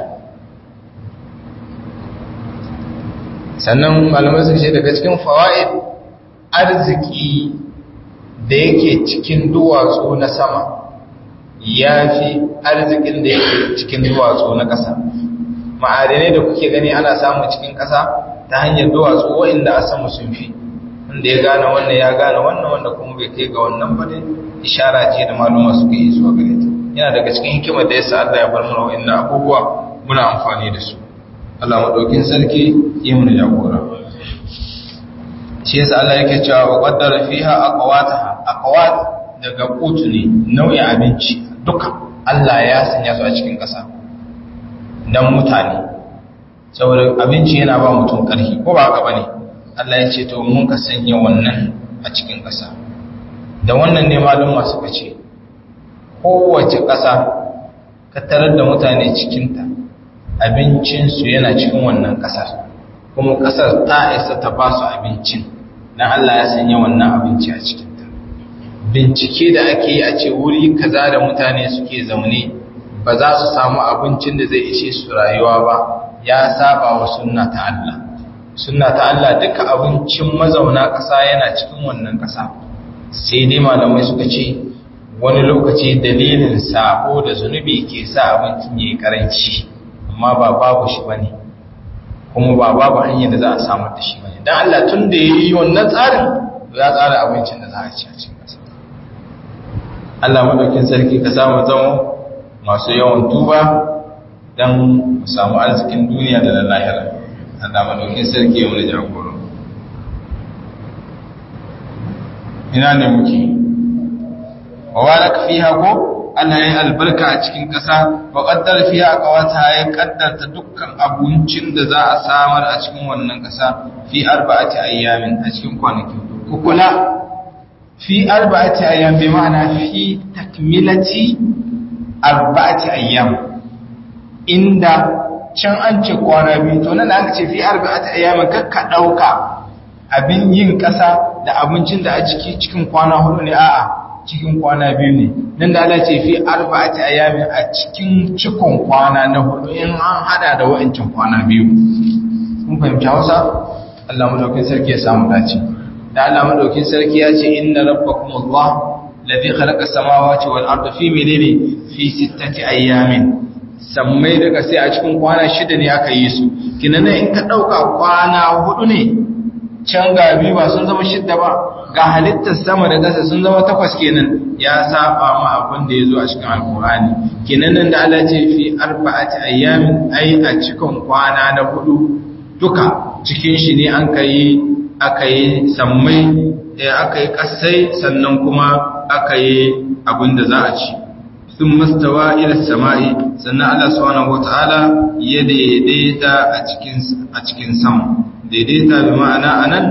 sannan malamai suka ce daga cikin fawaid arziki da yake cikin duwatsu na sama ya fi arzikin da yake cikin duwatsu na ƙasa ma'adinai da kuke gani ana samu cikin ƙasa ta hanyar duwatsu wa'inda a sama sun fi wanda ya gane wannan ya gane wannan wanda kuma bai kai ga wannan ba ne ishara ce da maluma suka yi zuwa gare ta yana daga cikin hikimar da ya sa Allah ya bar mana wa'inda abubuwa muna amfani da su Allah madaukin sarki yi mana jagora shi yasa Allah yake cewa wa qaddara fiha aqwataha aqwat daga kutu ne nau'in abinci duka Allah ya sanya su a cikin ƙasa dan mutane saboda abinci yana ba mutum ƙarfi ko ba haka bane Allah ya ce to mun ka sanya wannan a cikin ƙasa da wannan ne malum suka ce kowace ƙasa ka tarar da mutane cikinta abincinsu yana cikin wannan ƙasar kuma ƙasar ta isa ta ba su abincin don Allah ya sanya wannan abinci a cikinta bincike da ake yi a ce wuri kaza da mutane suke zaune ba za su samu abincin da zai ishe su rayuwa ba ya saba wa sunna ta Allah sunna ta Allah duka abincin mazauna ƙasa yana cikin wannan ƙasa sai dai malamai suka ce wani lokaci dalilin sabo da zunubi ke sa abincin yayi karanci amma ba babu shi bane kuma ba babu hanyar da za a samar da shi bane dan Allah tun da yayi wannan tsarin ya tsara abincin da za a ci a cikin ƙasa Allah madaukin sarki ka samu zama masu yawan tuba dan mu samu arzikin duniya da na lahira Allah madaukin sarki ya mu jagoro ina ne muke wa baraka fiha ko Allah ya albarka a cikin ƙasa wa qaddara fiha aqwata ya kaddarta dukkan abincin da za a samar a cikin wannan ƙasa fi arba'ati ayyamin a cikin kwanaki ku kula fi arba'ati ayyam bi ma'ana fi takmilati arba'ati ayyam inda can an ce kwana biyu to nan aka ce fi arba'ati ayyam kakka dauka abin yin ƙasa da abincin da a ciki cikin kwana hudu ne a'a cikin kwana biyu ne nan da Allah ce fi arba'ati ayyamin a cikin cikon kwana na hudu in an hada da wa'ancin kwana biyu kun fahimci Hausa Allah madaukakin sarki ya samu dace da Allah madaukakin sarki ya ce inna rabbakum Allah ladhi khalaqa samawati wal arda fi menene fi sittati ayyamin sammai daga sai a cikin kwana shida ne aka yi su kinan in ka dauka kwana hudu ne can ga biyu ba sun zama shidda ba ga halittar sama da ƙasa sun zama takwas kenan ya saba ma abin da ya zo a cikin alkur'ani kenan nan da Allah ce fi arba'ati ayyamin ai a cikin kwana na hudu duka cikin shi ne an kai aka yi sammai aka yi kasai sannan kuma aka yi abin da za a ci sun mastawa ila sama'i sannan Allah subhanahu wata'ala ya daidaita a cikin a cikin sama daidaita bi ma'ana anan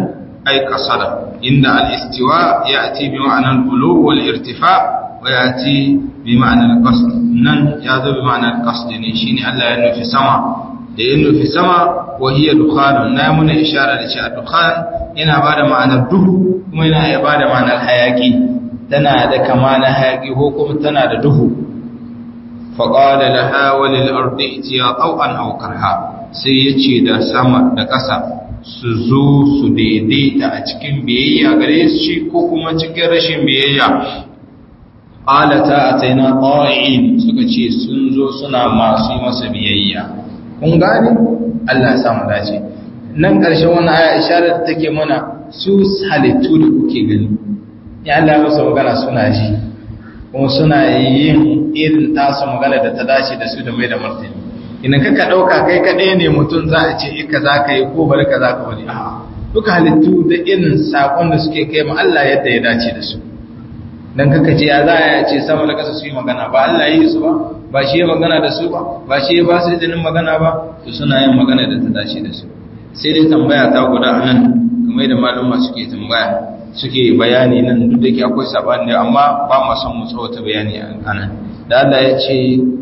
ay qasada inda al-istiwa ya'ti bi ma'na al-ulu wal irtifa wa ya'ti bi ma'na al-qasd nan ya zo bi ma'na al-qasd ne shine Allah ya nufi sama da ya nufi sama wa hiya dukhan na muna ishara da cewa dukhan yana bada ma'anar duhu kuma yana ya bada ma'anar hayaki tana da kama na hayaki ko kuma tana da duhu faƙada laha walil ardi itiya tau'an aw karha sai yace da sama da ƙasa su zo su daidaita a cikin biyayya gare shi ko kuma cikin rashin biyayya qalata ataina qa'in suka ce sun zo suna masu masa biyayya kun gane Allah ya samu dace nan ƙarshen wannan aya isharar da take mana su halittu da kuke gani ya Allah masa magana suna ji kuma suna yin irin tasu magana da ta dace da su da mai da martani idan kaka ɗauka kai kaɗai ne mutum za a ce ika za ka yi ko bari ka za ka bari a duka halittu da irin saƙon da suke kai ma Allah yadda ya dace da su dan kaka ce ya za a ce sama da ƙasa su yi magana ba Allah yi su ba ba shi ya magana da su ba ba shi ya ba su izinin magana ba to suna yin magana da ta dace da su sai dai tambaya ta guda a nan kamar da maluma suke tambaya suke bayani nan duk da ke akwai sabani amma ba mu son mu tsawata bayani a nan da Allah ya ce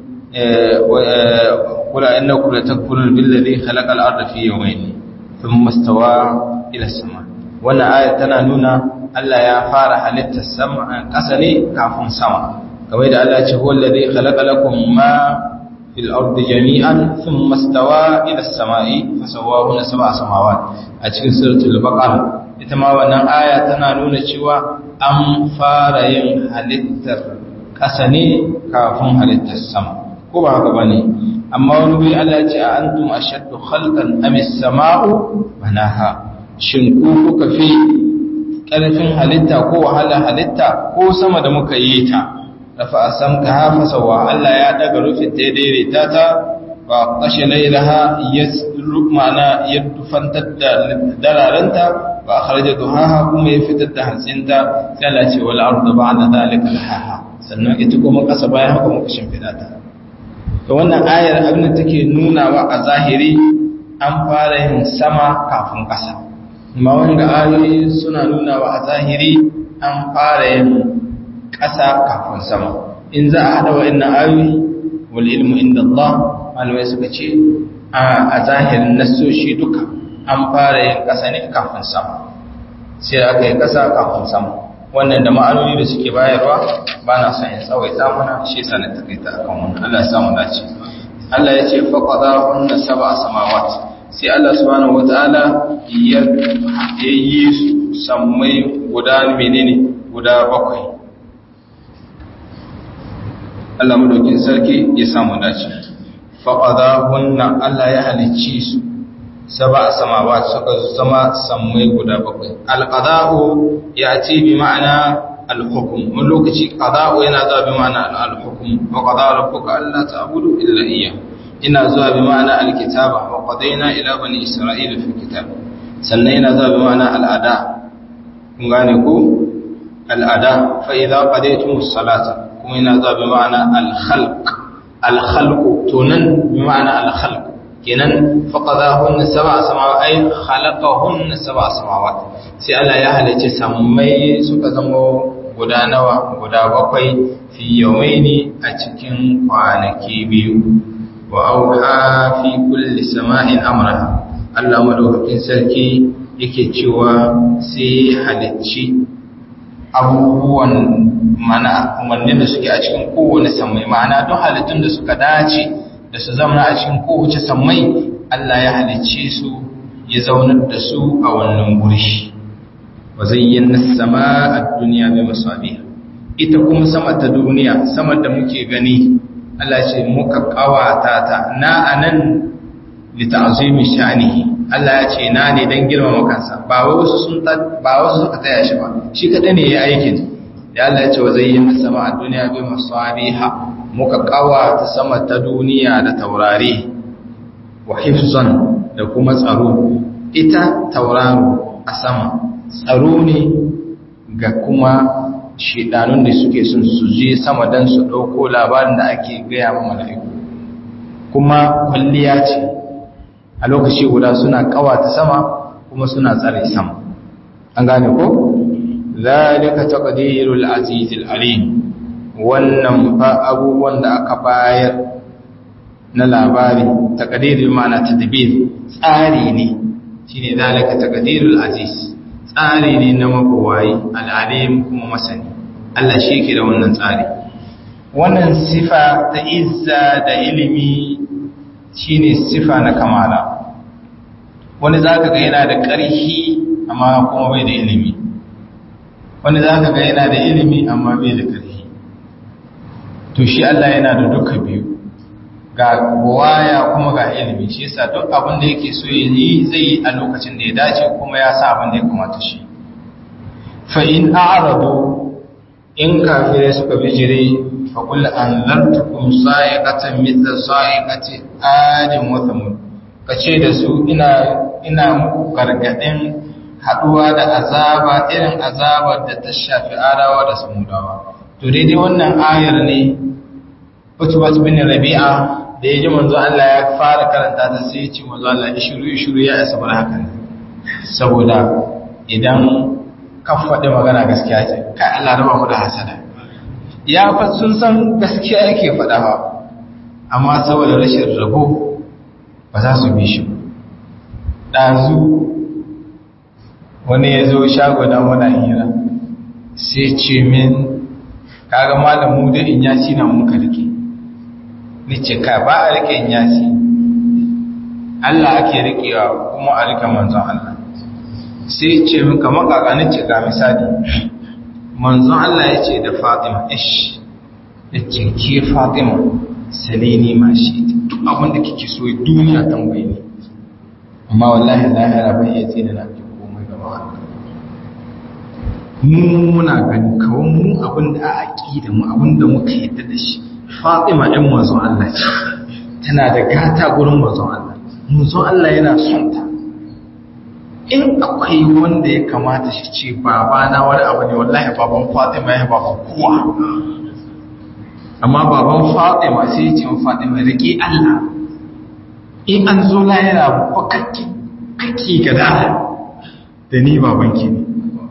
kula innakum la takfurun billazi khalaqal arda fi yawmayn thumma istawa ila sama wannan aya tana nuna Allah ya fara halittar sama ƙasa ne kafin sama kamar da Allah ya ce huwa allazi khalaqa lakum ma fil ardi jami'an thumma istawa ila as-sama'i fasawwahunna sab'a samawat a cikin suratul baqara ita ma wannan aya tana nuna cewa an fara yin halittar ƙasa ne kafin halittar sama ko ba haka bane amma wani wuri Allah ya ce a antum ashaddu khalqan am as-sama'u banaha shin ku kuka fi ƙarfin halitta ko wahala halitta ko sama da muka yi ta rafa asamka hafa sawa Allah ya daga rufin ta daidaita ta ba kashe lailaha yasru ma'ana ya dufantar da dararenta ba kharaja duhaha kuma ya fitar da hantsinta sai Allah ce wal ardu ba'da zalika lahaha sannan ita kuma kasa bayan haka muka shimfida ta to wannan ayar abin da take nunawa a zahiri an fara yin sama kafin kasa amma wanda ayoyi suna nunawa a zahiri an fara yin kasa kafin sama in za a hada wa'annan ayoyi wal ilmu inda Allah malamai suka ce a zahirin nassoshi duka an fara yin ƙasa ne kafin sama sai aka yi ƙasa kafin sama wannan da ma'anoni da suke bayarwa ba na son in tsawaita mana shi sanar ta kai ta akan wannan Allah ya samu dace Allah ya ce faqada hunna sab'a samawat sai Allah subhanahu wataala ya yi su sammai guda menene guda bakwai Allah madaukin sarki ya samu dace faƙadahunna Allah ya halicci su saba samawa suka zama sammai guda bakwai alqada'u ya ce bi ma'ana alhukum wani lokaci qada'u yana zuwa bi ma'ana alhukum wa qada rabbuka alla ta'budu illa iyyah ina zuwa bi ma'ana alkitaba wa qadayna ila bani isra'ila fi kitab sannan yana zuwa bi ma'ana al'ada kun gane ko al'ada fa idza qadaytumus salata kuma yana zuwa bi ma'ana al-khalq al-khalq to nan bi ma'ana al-khalq kenan faqadahun sab'a samawat ay khalaqahun sab'a samawat sai Allah ya halice sammai suka zama guda nawa guda bakwai fi yawmaini a cikin kwanaki biyu wa auha fi kulli sama'in amraha Allah madaukakin sarki yake cewa sai halicci abubuwan mana umarnin da suke a cikin kowane sammai ma'ana don halittun da suka dace da su zama a cikin kowace sammai Allah ya halicce su ya zaunar da su a wannan guri wa zayyana sama a duniya mai masabi ita kuma sama ta duniya sama da muke gani Allah ce muka kawata ta na anan li ta'zimi sha'nihi Allah ya ce na ne dan girmama kansa ba wasu sun ba wasu suka taya shi ba shi kada ne ya aikin da Allah ya ce wa zayyana sama a duniya bi masabiha muka kawata sama ta duniya da taurari wa hifzan da kuma tsaro ita tauraro a sama tsaro ne ga kuma shidanun da suke sun su je sama don su ɗauko labarin da ake gaya wa mala'iku kuma kwalliya ce a lokaci guda suna kawata sama kuma suna tsare sama an gane ko zalika taqdirul azizil alim wannan fa abubuwan da aka bayar na labari taqdirul ma'ana tadbir tsari ne shine zalika taqdirul aziz tsari ne na mabawayi al'alim kuma masani Allah shi ke da wannan tsari wannan sifa ta izza da ilimi shine sifa na kamala wani zaka ga yana da ƙarfi amma kuma bai da ilimi wani zaka ga yana da ilimi amma bai da ƙarfi to shi Allah yana da duka biyu ga waya kuma ga ilimi shi yasa duk abin da yake so ya yi zai yi a lokacin da ya dace kuma ya sa abin da ya kamata shi fa in a'radu in kafirai suka bijire fa qul anzartukum sa'iqatan mithla sa'iqati adin wa thamud kace da su ina ina muku gargadin haduwa da azaba irin azabar da ta shafi arawa da samudawa to daidai wannan ayar ne Utbat bin Rabi'a da ya ji manzo Allah ya fara karanta ta sai ya ce manzo Allah ishiru ishiru ya isa bar haka ne saboda idan ka faɗi magana gaskiya ce kai Allah raba mu da hasada ya fa sun san gaskiya yake faɗa ba amma saboda rashin rabo ba za su bi shi ba ɗazu wani ya zo shago da muna hira sai ce min kaga malamu da in yasi na muka rike ni ce ka ba a rike in yasi Allah ake rikewa kuma a rike manzon Allah sai ce min kamar kakanin ce ga misali manzon Allah ya ce da Fatima ish ya ce ke Fatima salini ma shi duk abin da kike so duniya tambaye ni amma wallahi lahira bai iya tsina na ki komai gaba Allah mu muna gani kawai mu abin da a aqida mu abin da muka yadda da shi Fatima ɗin manzon Allah ce tana da gata gurin manzon Allah manzon Allah yana son ta in akwai wanda ya kamata shi ce babana wani abu ne wallahi baban Fatima ya baban kowa amma baban Fatima sai ya ce wa Fatima rike Allah in an zo lahira ba kakki kakki gada da ni babanki ne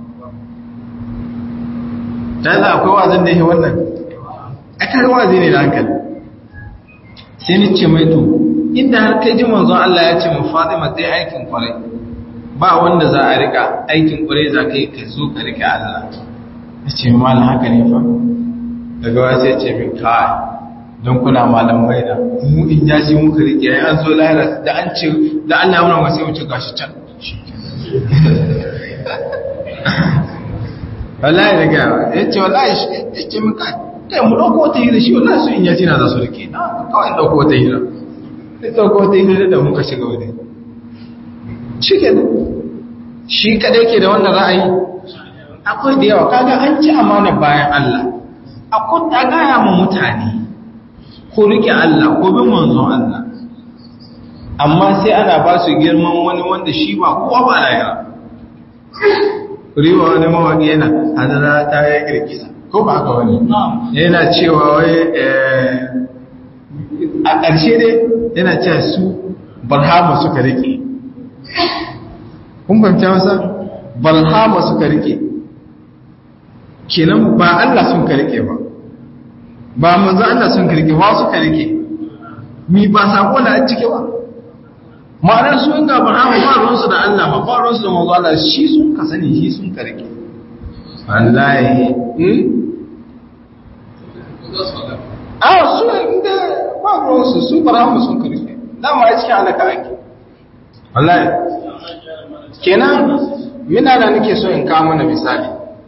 dan akwai wazin da yake wannan akar wazi ne da hankali sai ni ce mai to inda har kai ji manzon Allah ya ce mu Fatima sai aikin kwarai ba wanda za a rika aikin kwarai za ka yi ka zo ka rika Allah ya ce malam haka ne fa daga wasu ya ce min kai don kuna malamai da mu in ya shi muka rike ya an zo lahira da an ce da Allah ya muna wasu wuce gashi can wallahi da gawa ya ce wallahi ya ce min kai kai mu dauko wata hira shi wallahi su in ya tina za su rike na kawai dauko wata hira sai dauko wata hira da muka shiga wani shi ke shi kadai ke da wannan ra'ayi akwai da yawa kaga an ci amana bayan Allah akwai ta gaya mu mutane ko rike Allah ko bin manzon Allah amma sai ana ba su girman wani wanda shi ba kowa ba lahira riwa wani mawaƙi yana hadara ta ya kirkisa ko ba haka wani yana cewa wai a ƙarshe dai yana cewa su barhama suka rike kun fahimta masa barhama suka rike kenan ba Allah sun ka rike ba ba manzo Allah sun ka rike ba suka rike mi ba sako na a cike ba ma'anar su inga barhama ba ruwansu da Allah ba ba ruwansu da manzo Allah shi sun ka sani shi sun ka rike wallahi a su inda ba ruwansu su barhama sun ka rike dama a cikin alaka ake wallahi kenan mina da nake so in kawo mana misali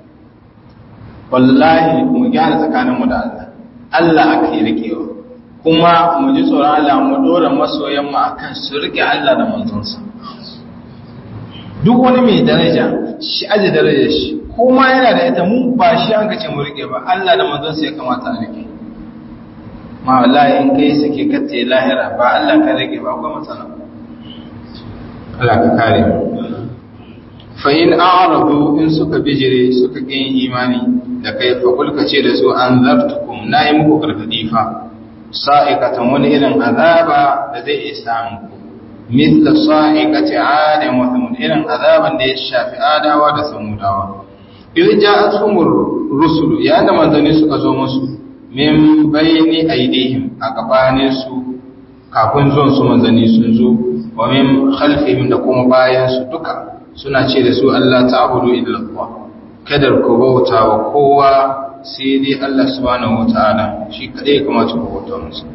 wallahi mu gyara tsakaninmu da Allah Allah aka yi rikewa kuma mu ji tsoron Allah mu dora masoyan mu akan su rike Allah da manzonsa duk wani mai daraja shi aje darajar shi kuma yana da ita mu ba shi an kace mu rike ba Allah da manzonsa ya kamata a rike ma wallahi in kai sake kace lahira ba Allah ka rike ba akwai matsala Allah ka kare mu fa in a'radu in suka bijire suka kin imani da kai fa kulka ce da su an zartukum nayi muku gargadi fa sa'ikatan wani irin azaba da zai iya samu ku mithla sa'iqati 'adin wa thamud irin azaban da ya shafi adawa da samudawa idan ja'atuhumur rusul ya da manzanni suka zo musu min bayni aydihim a gabanin su kafin zuwan su manzanni sun zo wa min khalfihim da kuma bayan su duka suna ce da su Allah ta'budu illa Allah kada ku bauta wa kowa sai dai Allah subhanahu wataala shi kadai kamata ku bauta masa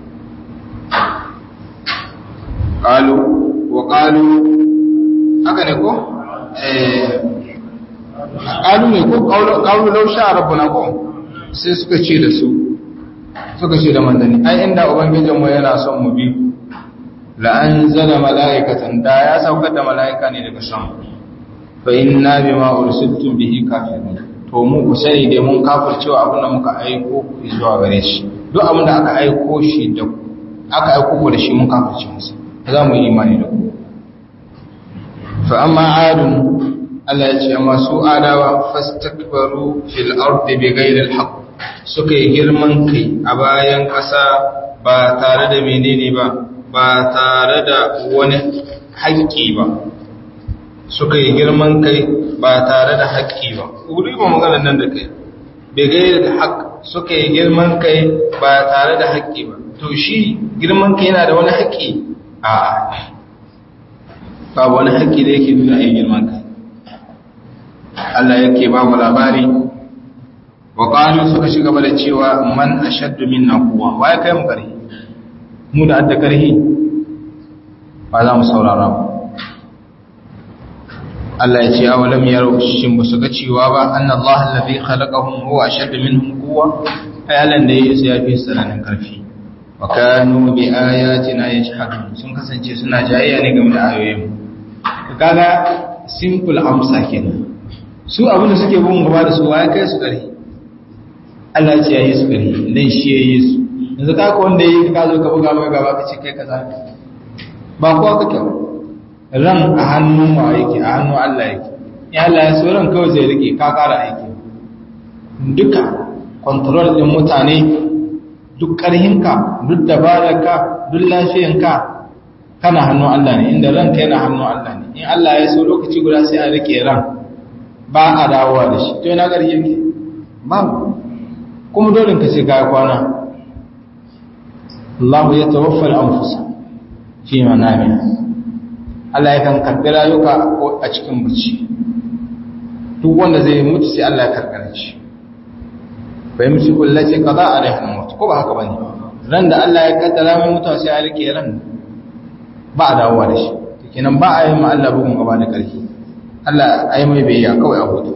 qalu wa qalu haka ne ko eh qalu ne ko qalu law sha rabbuna ko sai suka ce da su suka ce da manzanni ai inda ubangijinmu yana son mu bi la anzala malaikatan da ya saukar da malaika ne daga sama fa inna bima ursiltum bihi kafirun to mu ku sani dai mun kafircewa abin da muka aiko zuwa gare shi duk abin da aka aiko shi da aka aiko ku da shi mun kafirce masa za mu yi imani da ku fa amma adun Allah ya ce amma su adawa fastakbaru fil ardi bighairi alhaq suka yi girman kai a bayan ƙasa ba tare da menene ba ba tare da wani haƙƙi ba suka yi girman kai ba tare da haƙƙi ba wuri ba maganar nan da kai bighairi alhaq suka yi girman kai ba tare da haƙƙi ba to shi girman kai yana da wani haƙƙi a babu wani haƙƙi da yake nuna yin girman kai Allah yake ba mu labari wa qalu suka shiga bada cewa man ashaddu minna quwwa waye kai mu karhi mu da adda karhi ba za mu saurara ba Allah ya ce awalam yaro shin ba su ga cewa ba anna Allah allazi khalaqahum huwa ashaddu minhum quwwa ayalan da yake ya fi sananin karfi wa kanu bi ayatina yajhadun sun kasance suna jayayya ne game da ayoyin kaga simple amsa kenan su abinda suke bin gaba da su waye kai su kare Allah ya ce yayi su kare dan shi yayi su yanzu ka ko wanda yayi ka zo ka buga mai gaba ka ce kai kaza ba kowa kake ran a hannun wa yake a hannun Allah yake ya Allah ya so ran kawai zai rike ka kara aiki duka control din mutane duk ƙarhinka duk dabararka duk lafiyanka kana hannun Allah ne inda ranka yana hannun Allah ne in Allah ya so lokaci guda sai a rike ran ba a dawowa da shi to yana ƙarfi yake babu kuma dole ka ce kaya kwana Allah ya tawaffa al-anfusa fi manamiha Allah ya kan karɓi rayuka ko a cikin bacci duk wanda zai mutu sai Allah ya karɓi shi bai musu kullace kaza a rai hannun mutu ko ba haka bane ran da Allah ya kaddara mai mutuwa sai a rike ran ba a dawowa da shi kenan ba a yi ma Allah bugun gaba da ƙarfi Allah ai mai biyayya kawai a hutu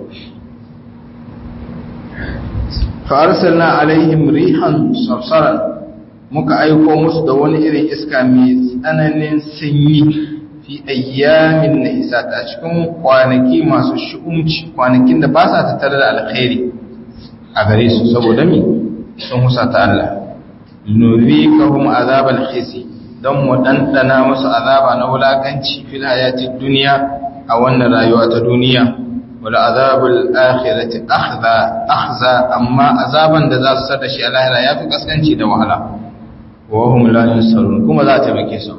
fa arsalna alaihim rihan sarsaran muka aiko musu da wani irin iska mai tsananin sanyi fi ayyamin nahisa ta cikin kwanaki masu shu'umci kwanakin da ba sa tattare da alkhairi a gare su saboda mi sun husata Allah nurikahum azabal khizi don mu dandana musu azaba na wulakanci fil hayatid dunya a wannan rayuwa ta duniya wal azabul akhirati akhza akhza amma azaban da za su sada shi a lahira yafi kaskanci da wahala wa hum la yunsarun kuma za ta bake su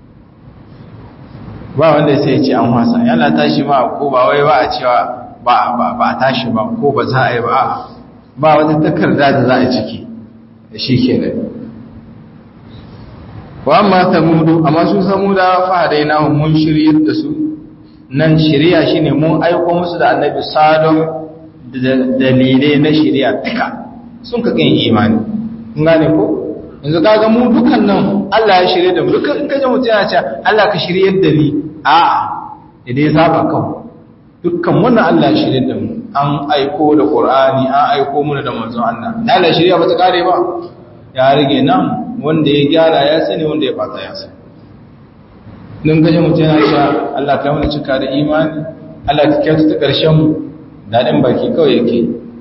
ba wanda sai ya ce an wasa yana tashi ma ko ba wai ba a cewa ba ba a tashi ba ko ba za a yi ba ba wata takarda da za a ciki da shi ke da wa amma samudu amma su samuda fahadai na mun shiryar da su nan shirya shi ne mun aiko musu da annabi sadon dalilai na shirya duka sun ka kan imani kun gane ko yanzu kaga mu dukan nan Allah ya shirye da mu dukan in kaje mutum yana cewa Allah ka shiryar da ni a'a idan ya saba kawai dukkan wannan Allah ya shirye da mu an aiko da Qur'ani an aiko mu da manzon Allah da Allah shirya ba ta kare ba ya rige nan wanda ya gyara ya sani wanda ya fata ya sani dan gaje mutum yana cewa Allah ka mana cika da imani Allah ka kyautu ta karshen mu dadin baki kawai yake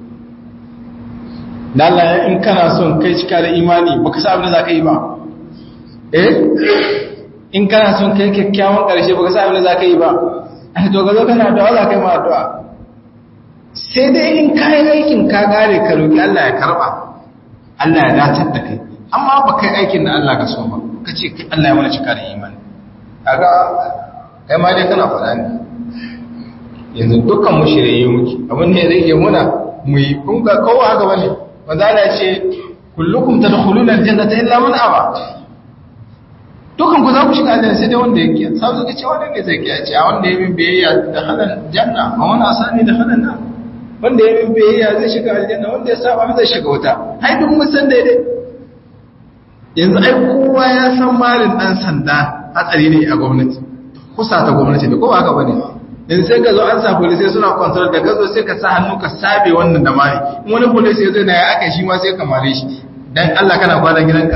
da Allah in kana son kai cika da imani baka sa abin da zaka yi ba eh in kana son kai kyakkyawan karshe baka sa abin da zaka yi ba to ga zo kana addu'a za ka yi ma addu'a sai dai in kayan aikin ka gare ka roki Allah ya karba Allah ya dacar da kai amma ba kai aikin da Allah ka so ba ka ce Allah ya mana cika da imani kaga kai ma dai kana faɗa ne yanzu dukkan mu shirye muke abin da zai yi muna mu yi kun ga kowa haka bane wanda ana ce kullukum tadkhuluna aljannata illa man aba dukkan ku za ku shiga aljanna sai dai wanda yake sai suka ce wanda ne zai kiyaye ce a wanda ya bin biyayya da halan janna a wani asani da halan nan wanda ya bin biyayya zai shiga aljanna wanda ya saba zai shiga wuta ai duk mun san daidai yanzu ai kowa ya san malin dan sanda hatsari ne a gwamnati kusa ta gwamnati da kowa haka bane yanzu sai ka zo an sa police suna control da ka zo sai ka sa hannu ka sabe wannan da mari in wani police ya zo na ya aka shi ma sai ka mare shi dan Allah kana kwana gidanka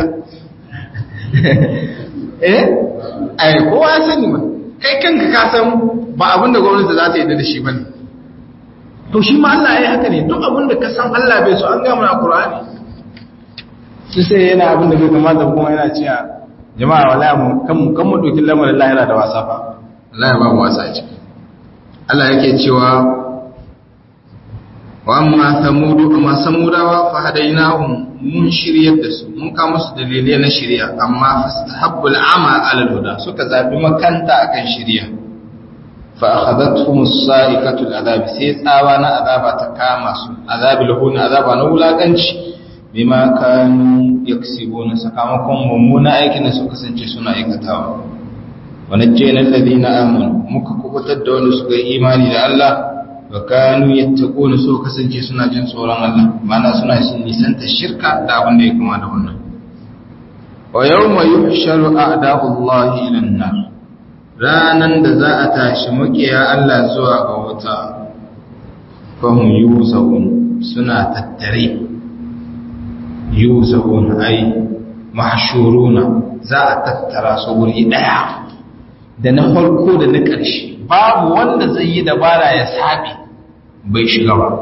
eh ai kowa ya sani ba kai kanka ka san ba abin da gwamnati za ta yi da shi bane to shi ma Allah ya haka ne duk abin da ka san Allah bai so an ga mana Qur'ani shi sai yana abin da bai kamata kuma yana cewa jama'a wallahi mu kan mu kan mu doki lamarin Allah yana da wasa fa Allah ya ba mu wasa ce Allah yake cewa wa amma samudu amma samudawa fa hadainahum mun shiryar da su mun ka musu dalilai na shirya amma fastahabbul ama ala huda suka zabi makanta akan shirya fa akhadathum as-sa'iqatu al-adab sai tsawa na azaba ta kama su azabil hun azaba na wulakanci bima kanu yaksibuna sakamakon mummuna aikin da suka kasance suna aikatawa wa najjayna alladhina amanu muka kubutar da wanda suka yi imani da Allah wa kanu yattaquna su kasance suna jin tsoron Allah mana suna nisanta shirka da abin da ya kama da wannan wa yawma yuhsharu a'da'ullahi ila an-nar ranan da za a tashi makiya Allah zuwa ga wuta fahum yuzawun suna tattare yuzawun ai mahshuruna za a tattara su wuri daya da na farko da na ƙarshe babu wanda zai yi dabara ya sabi bai shiga ba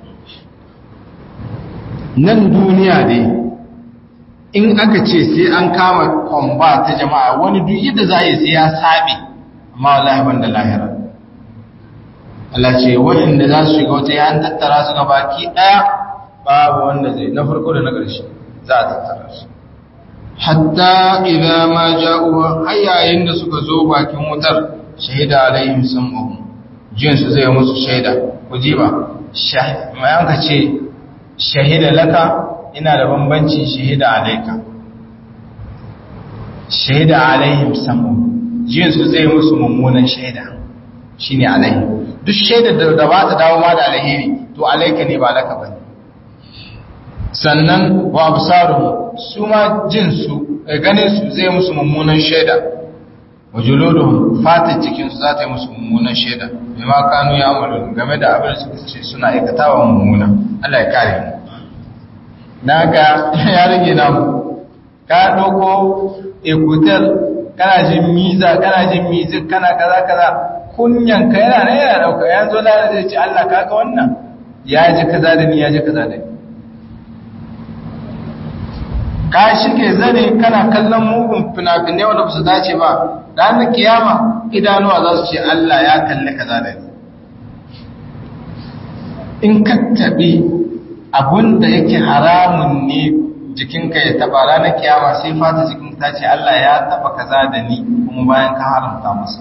nan duniya dai in aka ce sai an kama kwamba ta jama'a wani duk yadda za yi sai ya sabi amma wallahi ban da lahira Allah ce waɗanda za su shiga wata yan tattara su ga baki ɗaya babu wanda zai na farko da na ƙarshe za a tattara su hatta idan ma ja'uwa har yayin da suka zo bakin wutar shahida alaihim sam'uhum jin su zai musu shaida ku ji ba mai an ka ce shahida laka ina da bambanci shahida alaika shahida alaihim sam'uhum jin su zai musu mummunan shaida shine alaihim duk shaidar da ba ta dawo ma da alheri to alaika ne ba laka bane sannan wa absaruhum su ma jin su ganin su zai musu mummunan shaida wa juluduhum fatan cikin su za ta yi musu mummunan shaida bima kanu ya amalu game da abin da suka ce suna aikatawa mummuna Allah ya kare mu naga ya rage namu ka dauko ekutel kana jin miza kana jin mizik kana kaza kaza kunyan ka yana ne yana dauka yanzu da zai ce Allah kaga wannan ya ji kaza da ni ya ji kaza da ni ka shige zane kana kallon mugun fina-finai wanda ba su dace ba ranar kiyama idanuwa za su ce Allah ya kalli kaza da ni in ka taɓi abun da yake haramun ne jikinka ya taɓa ranar kiyama sai fata jikin ta ce Allah ya taɓa kaza da ni kuma bayan ka haramta masa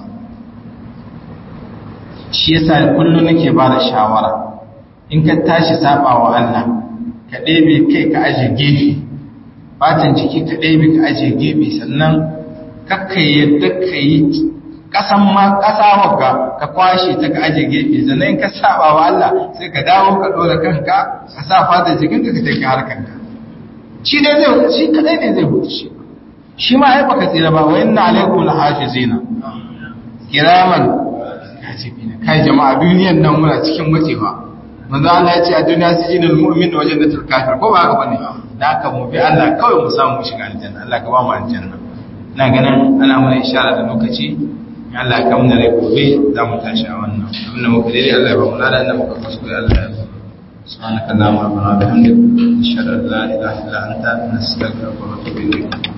shi yasa kullum nake ba da shawara in ka tashi saba wa Allah ka ɗebe kai ka aje gefe fatan jiki ka ɗebe ka aje gefe sannan kakka yadda ka yi ƙasan ma ƙasa wagga ka kwashe ta ka aje gefe sannan ka saba wa Allah sai ka dawo ka ɗora kanka ka sa fatan jikinka ka take harkanka shi dai zai shi kadai ne zai hutu shi shi ma ai baka tsira ba wa inna alaikum lahafizina kiraman katibina kai jama'a duniyan nan muna cikin matsewa manzo Allah ya ce a duniya sijinul mu'min wa jannatul kafir ko ba haka bane da haka mu bi Allah kawai mu samu mu shiga aljanna Allah ka ba mu aljanna ina ganin ana mana ishara da lokaci Allah ya kamna rai gobe za mu tashi a wannan abinda muka dai Allah ya ba mu ladan da muka kuskure Allah ya ba سبحانك اللهم ربنا وبحمدك نشهد ان لا اله الا انت نستغفرك ونتوب اليك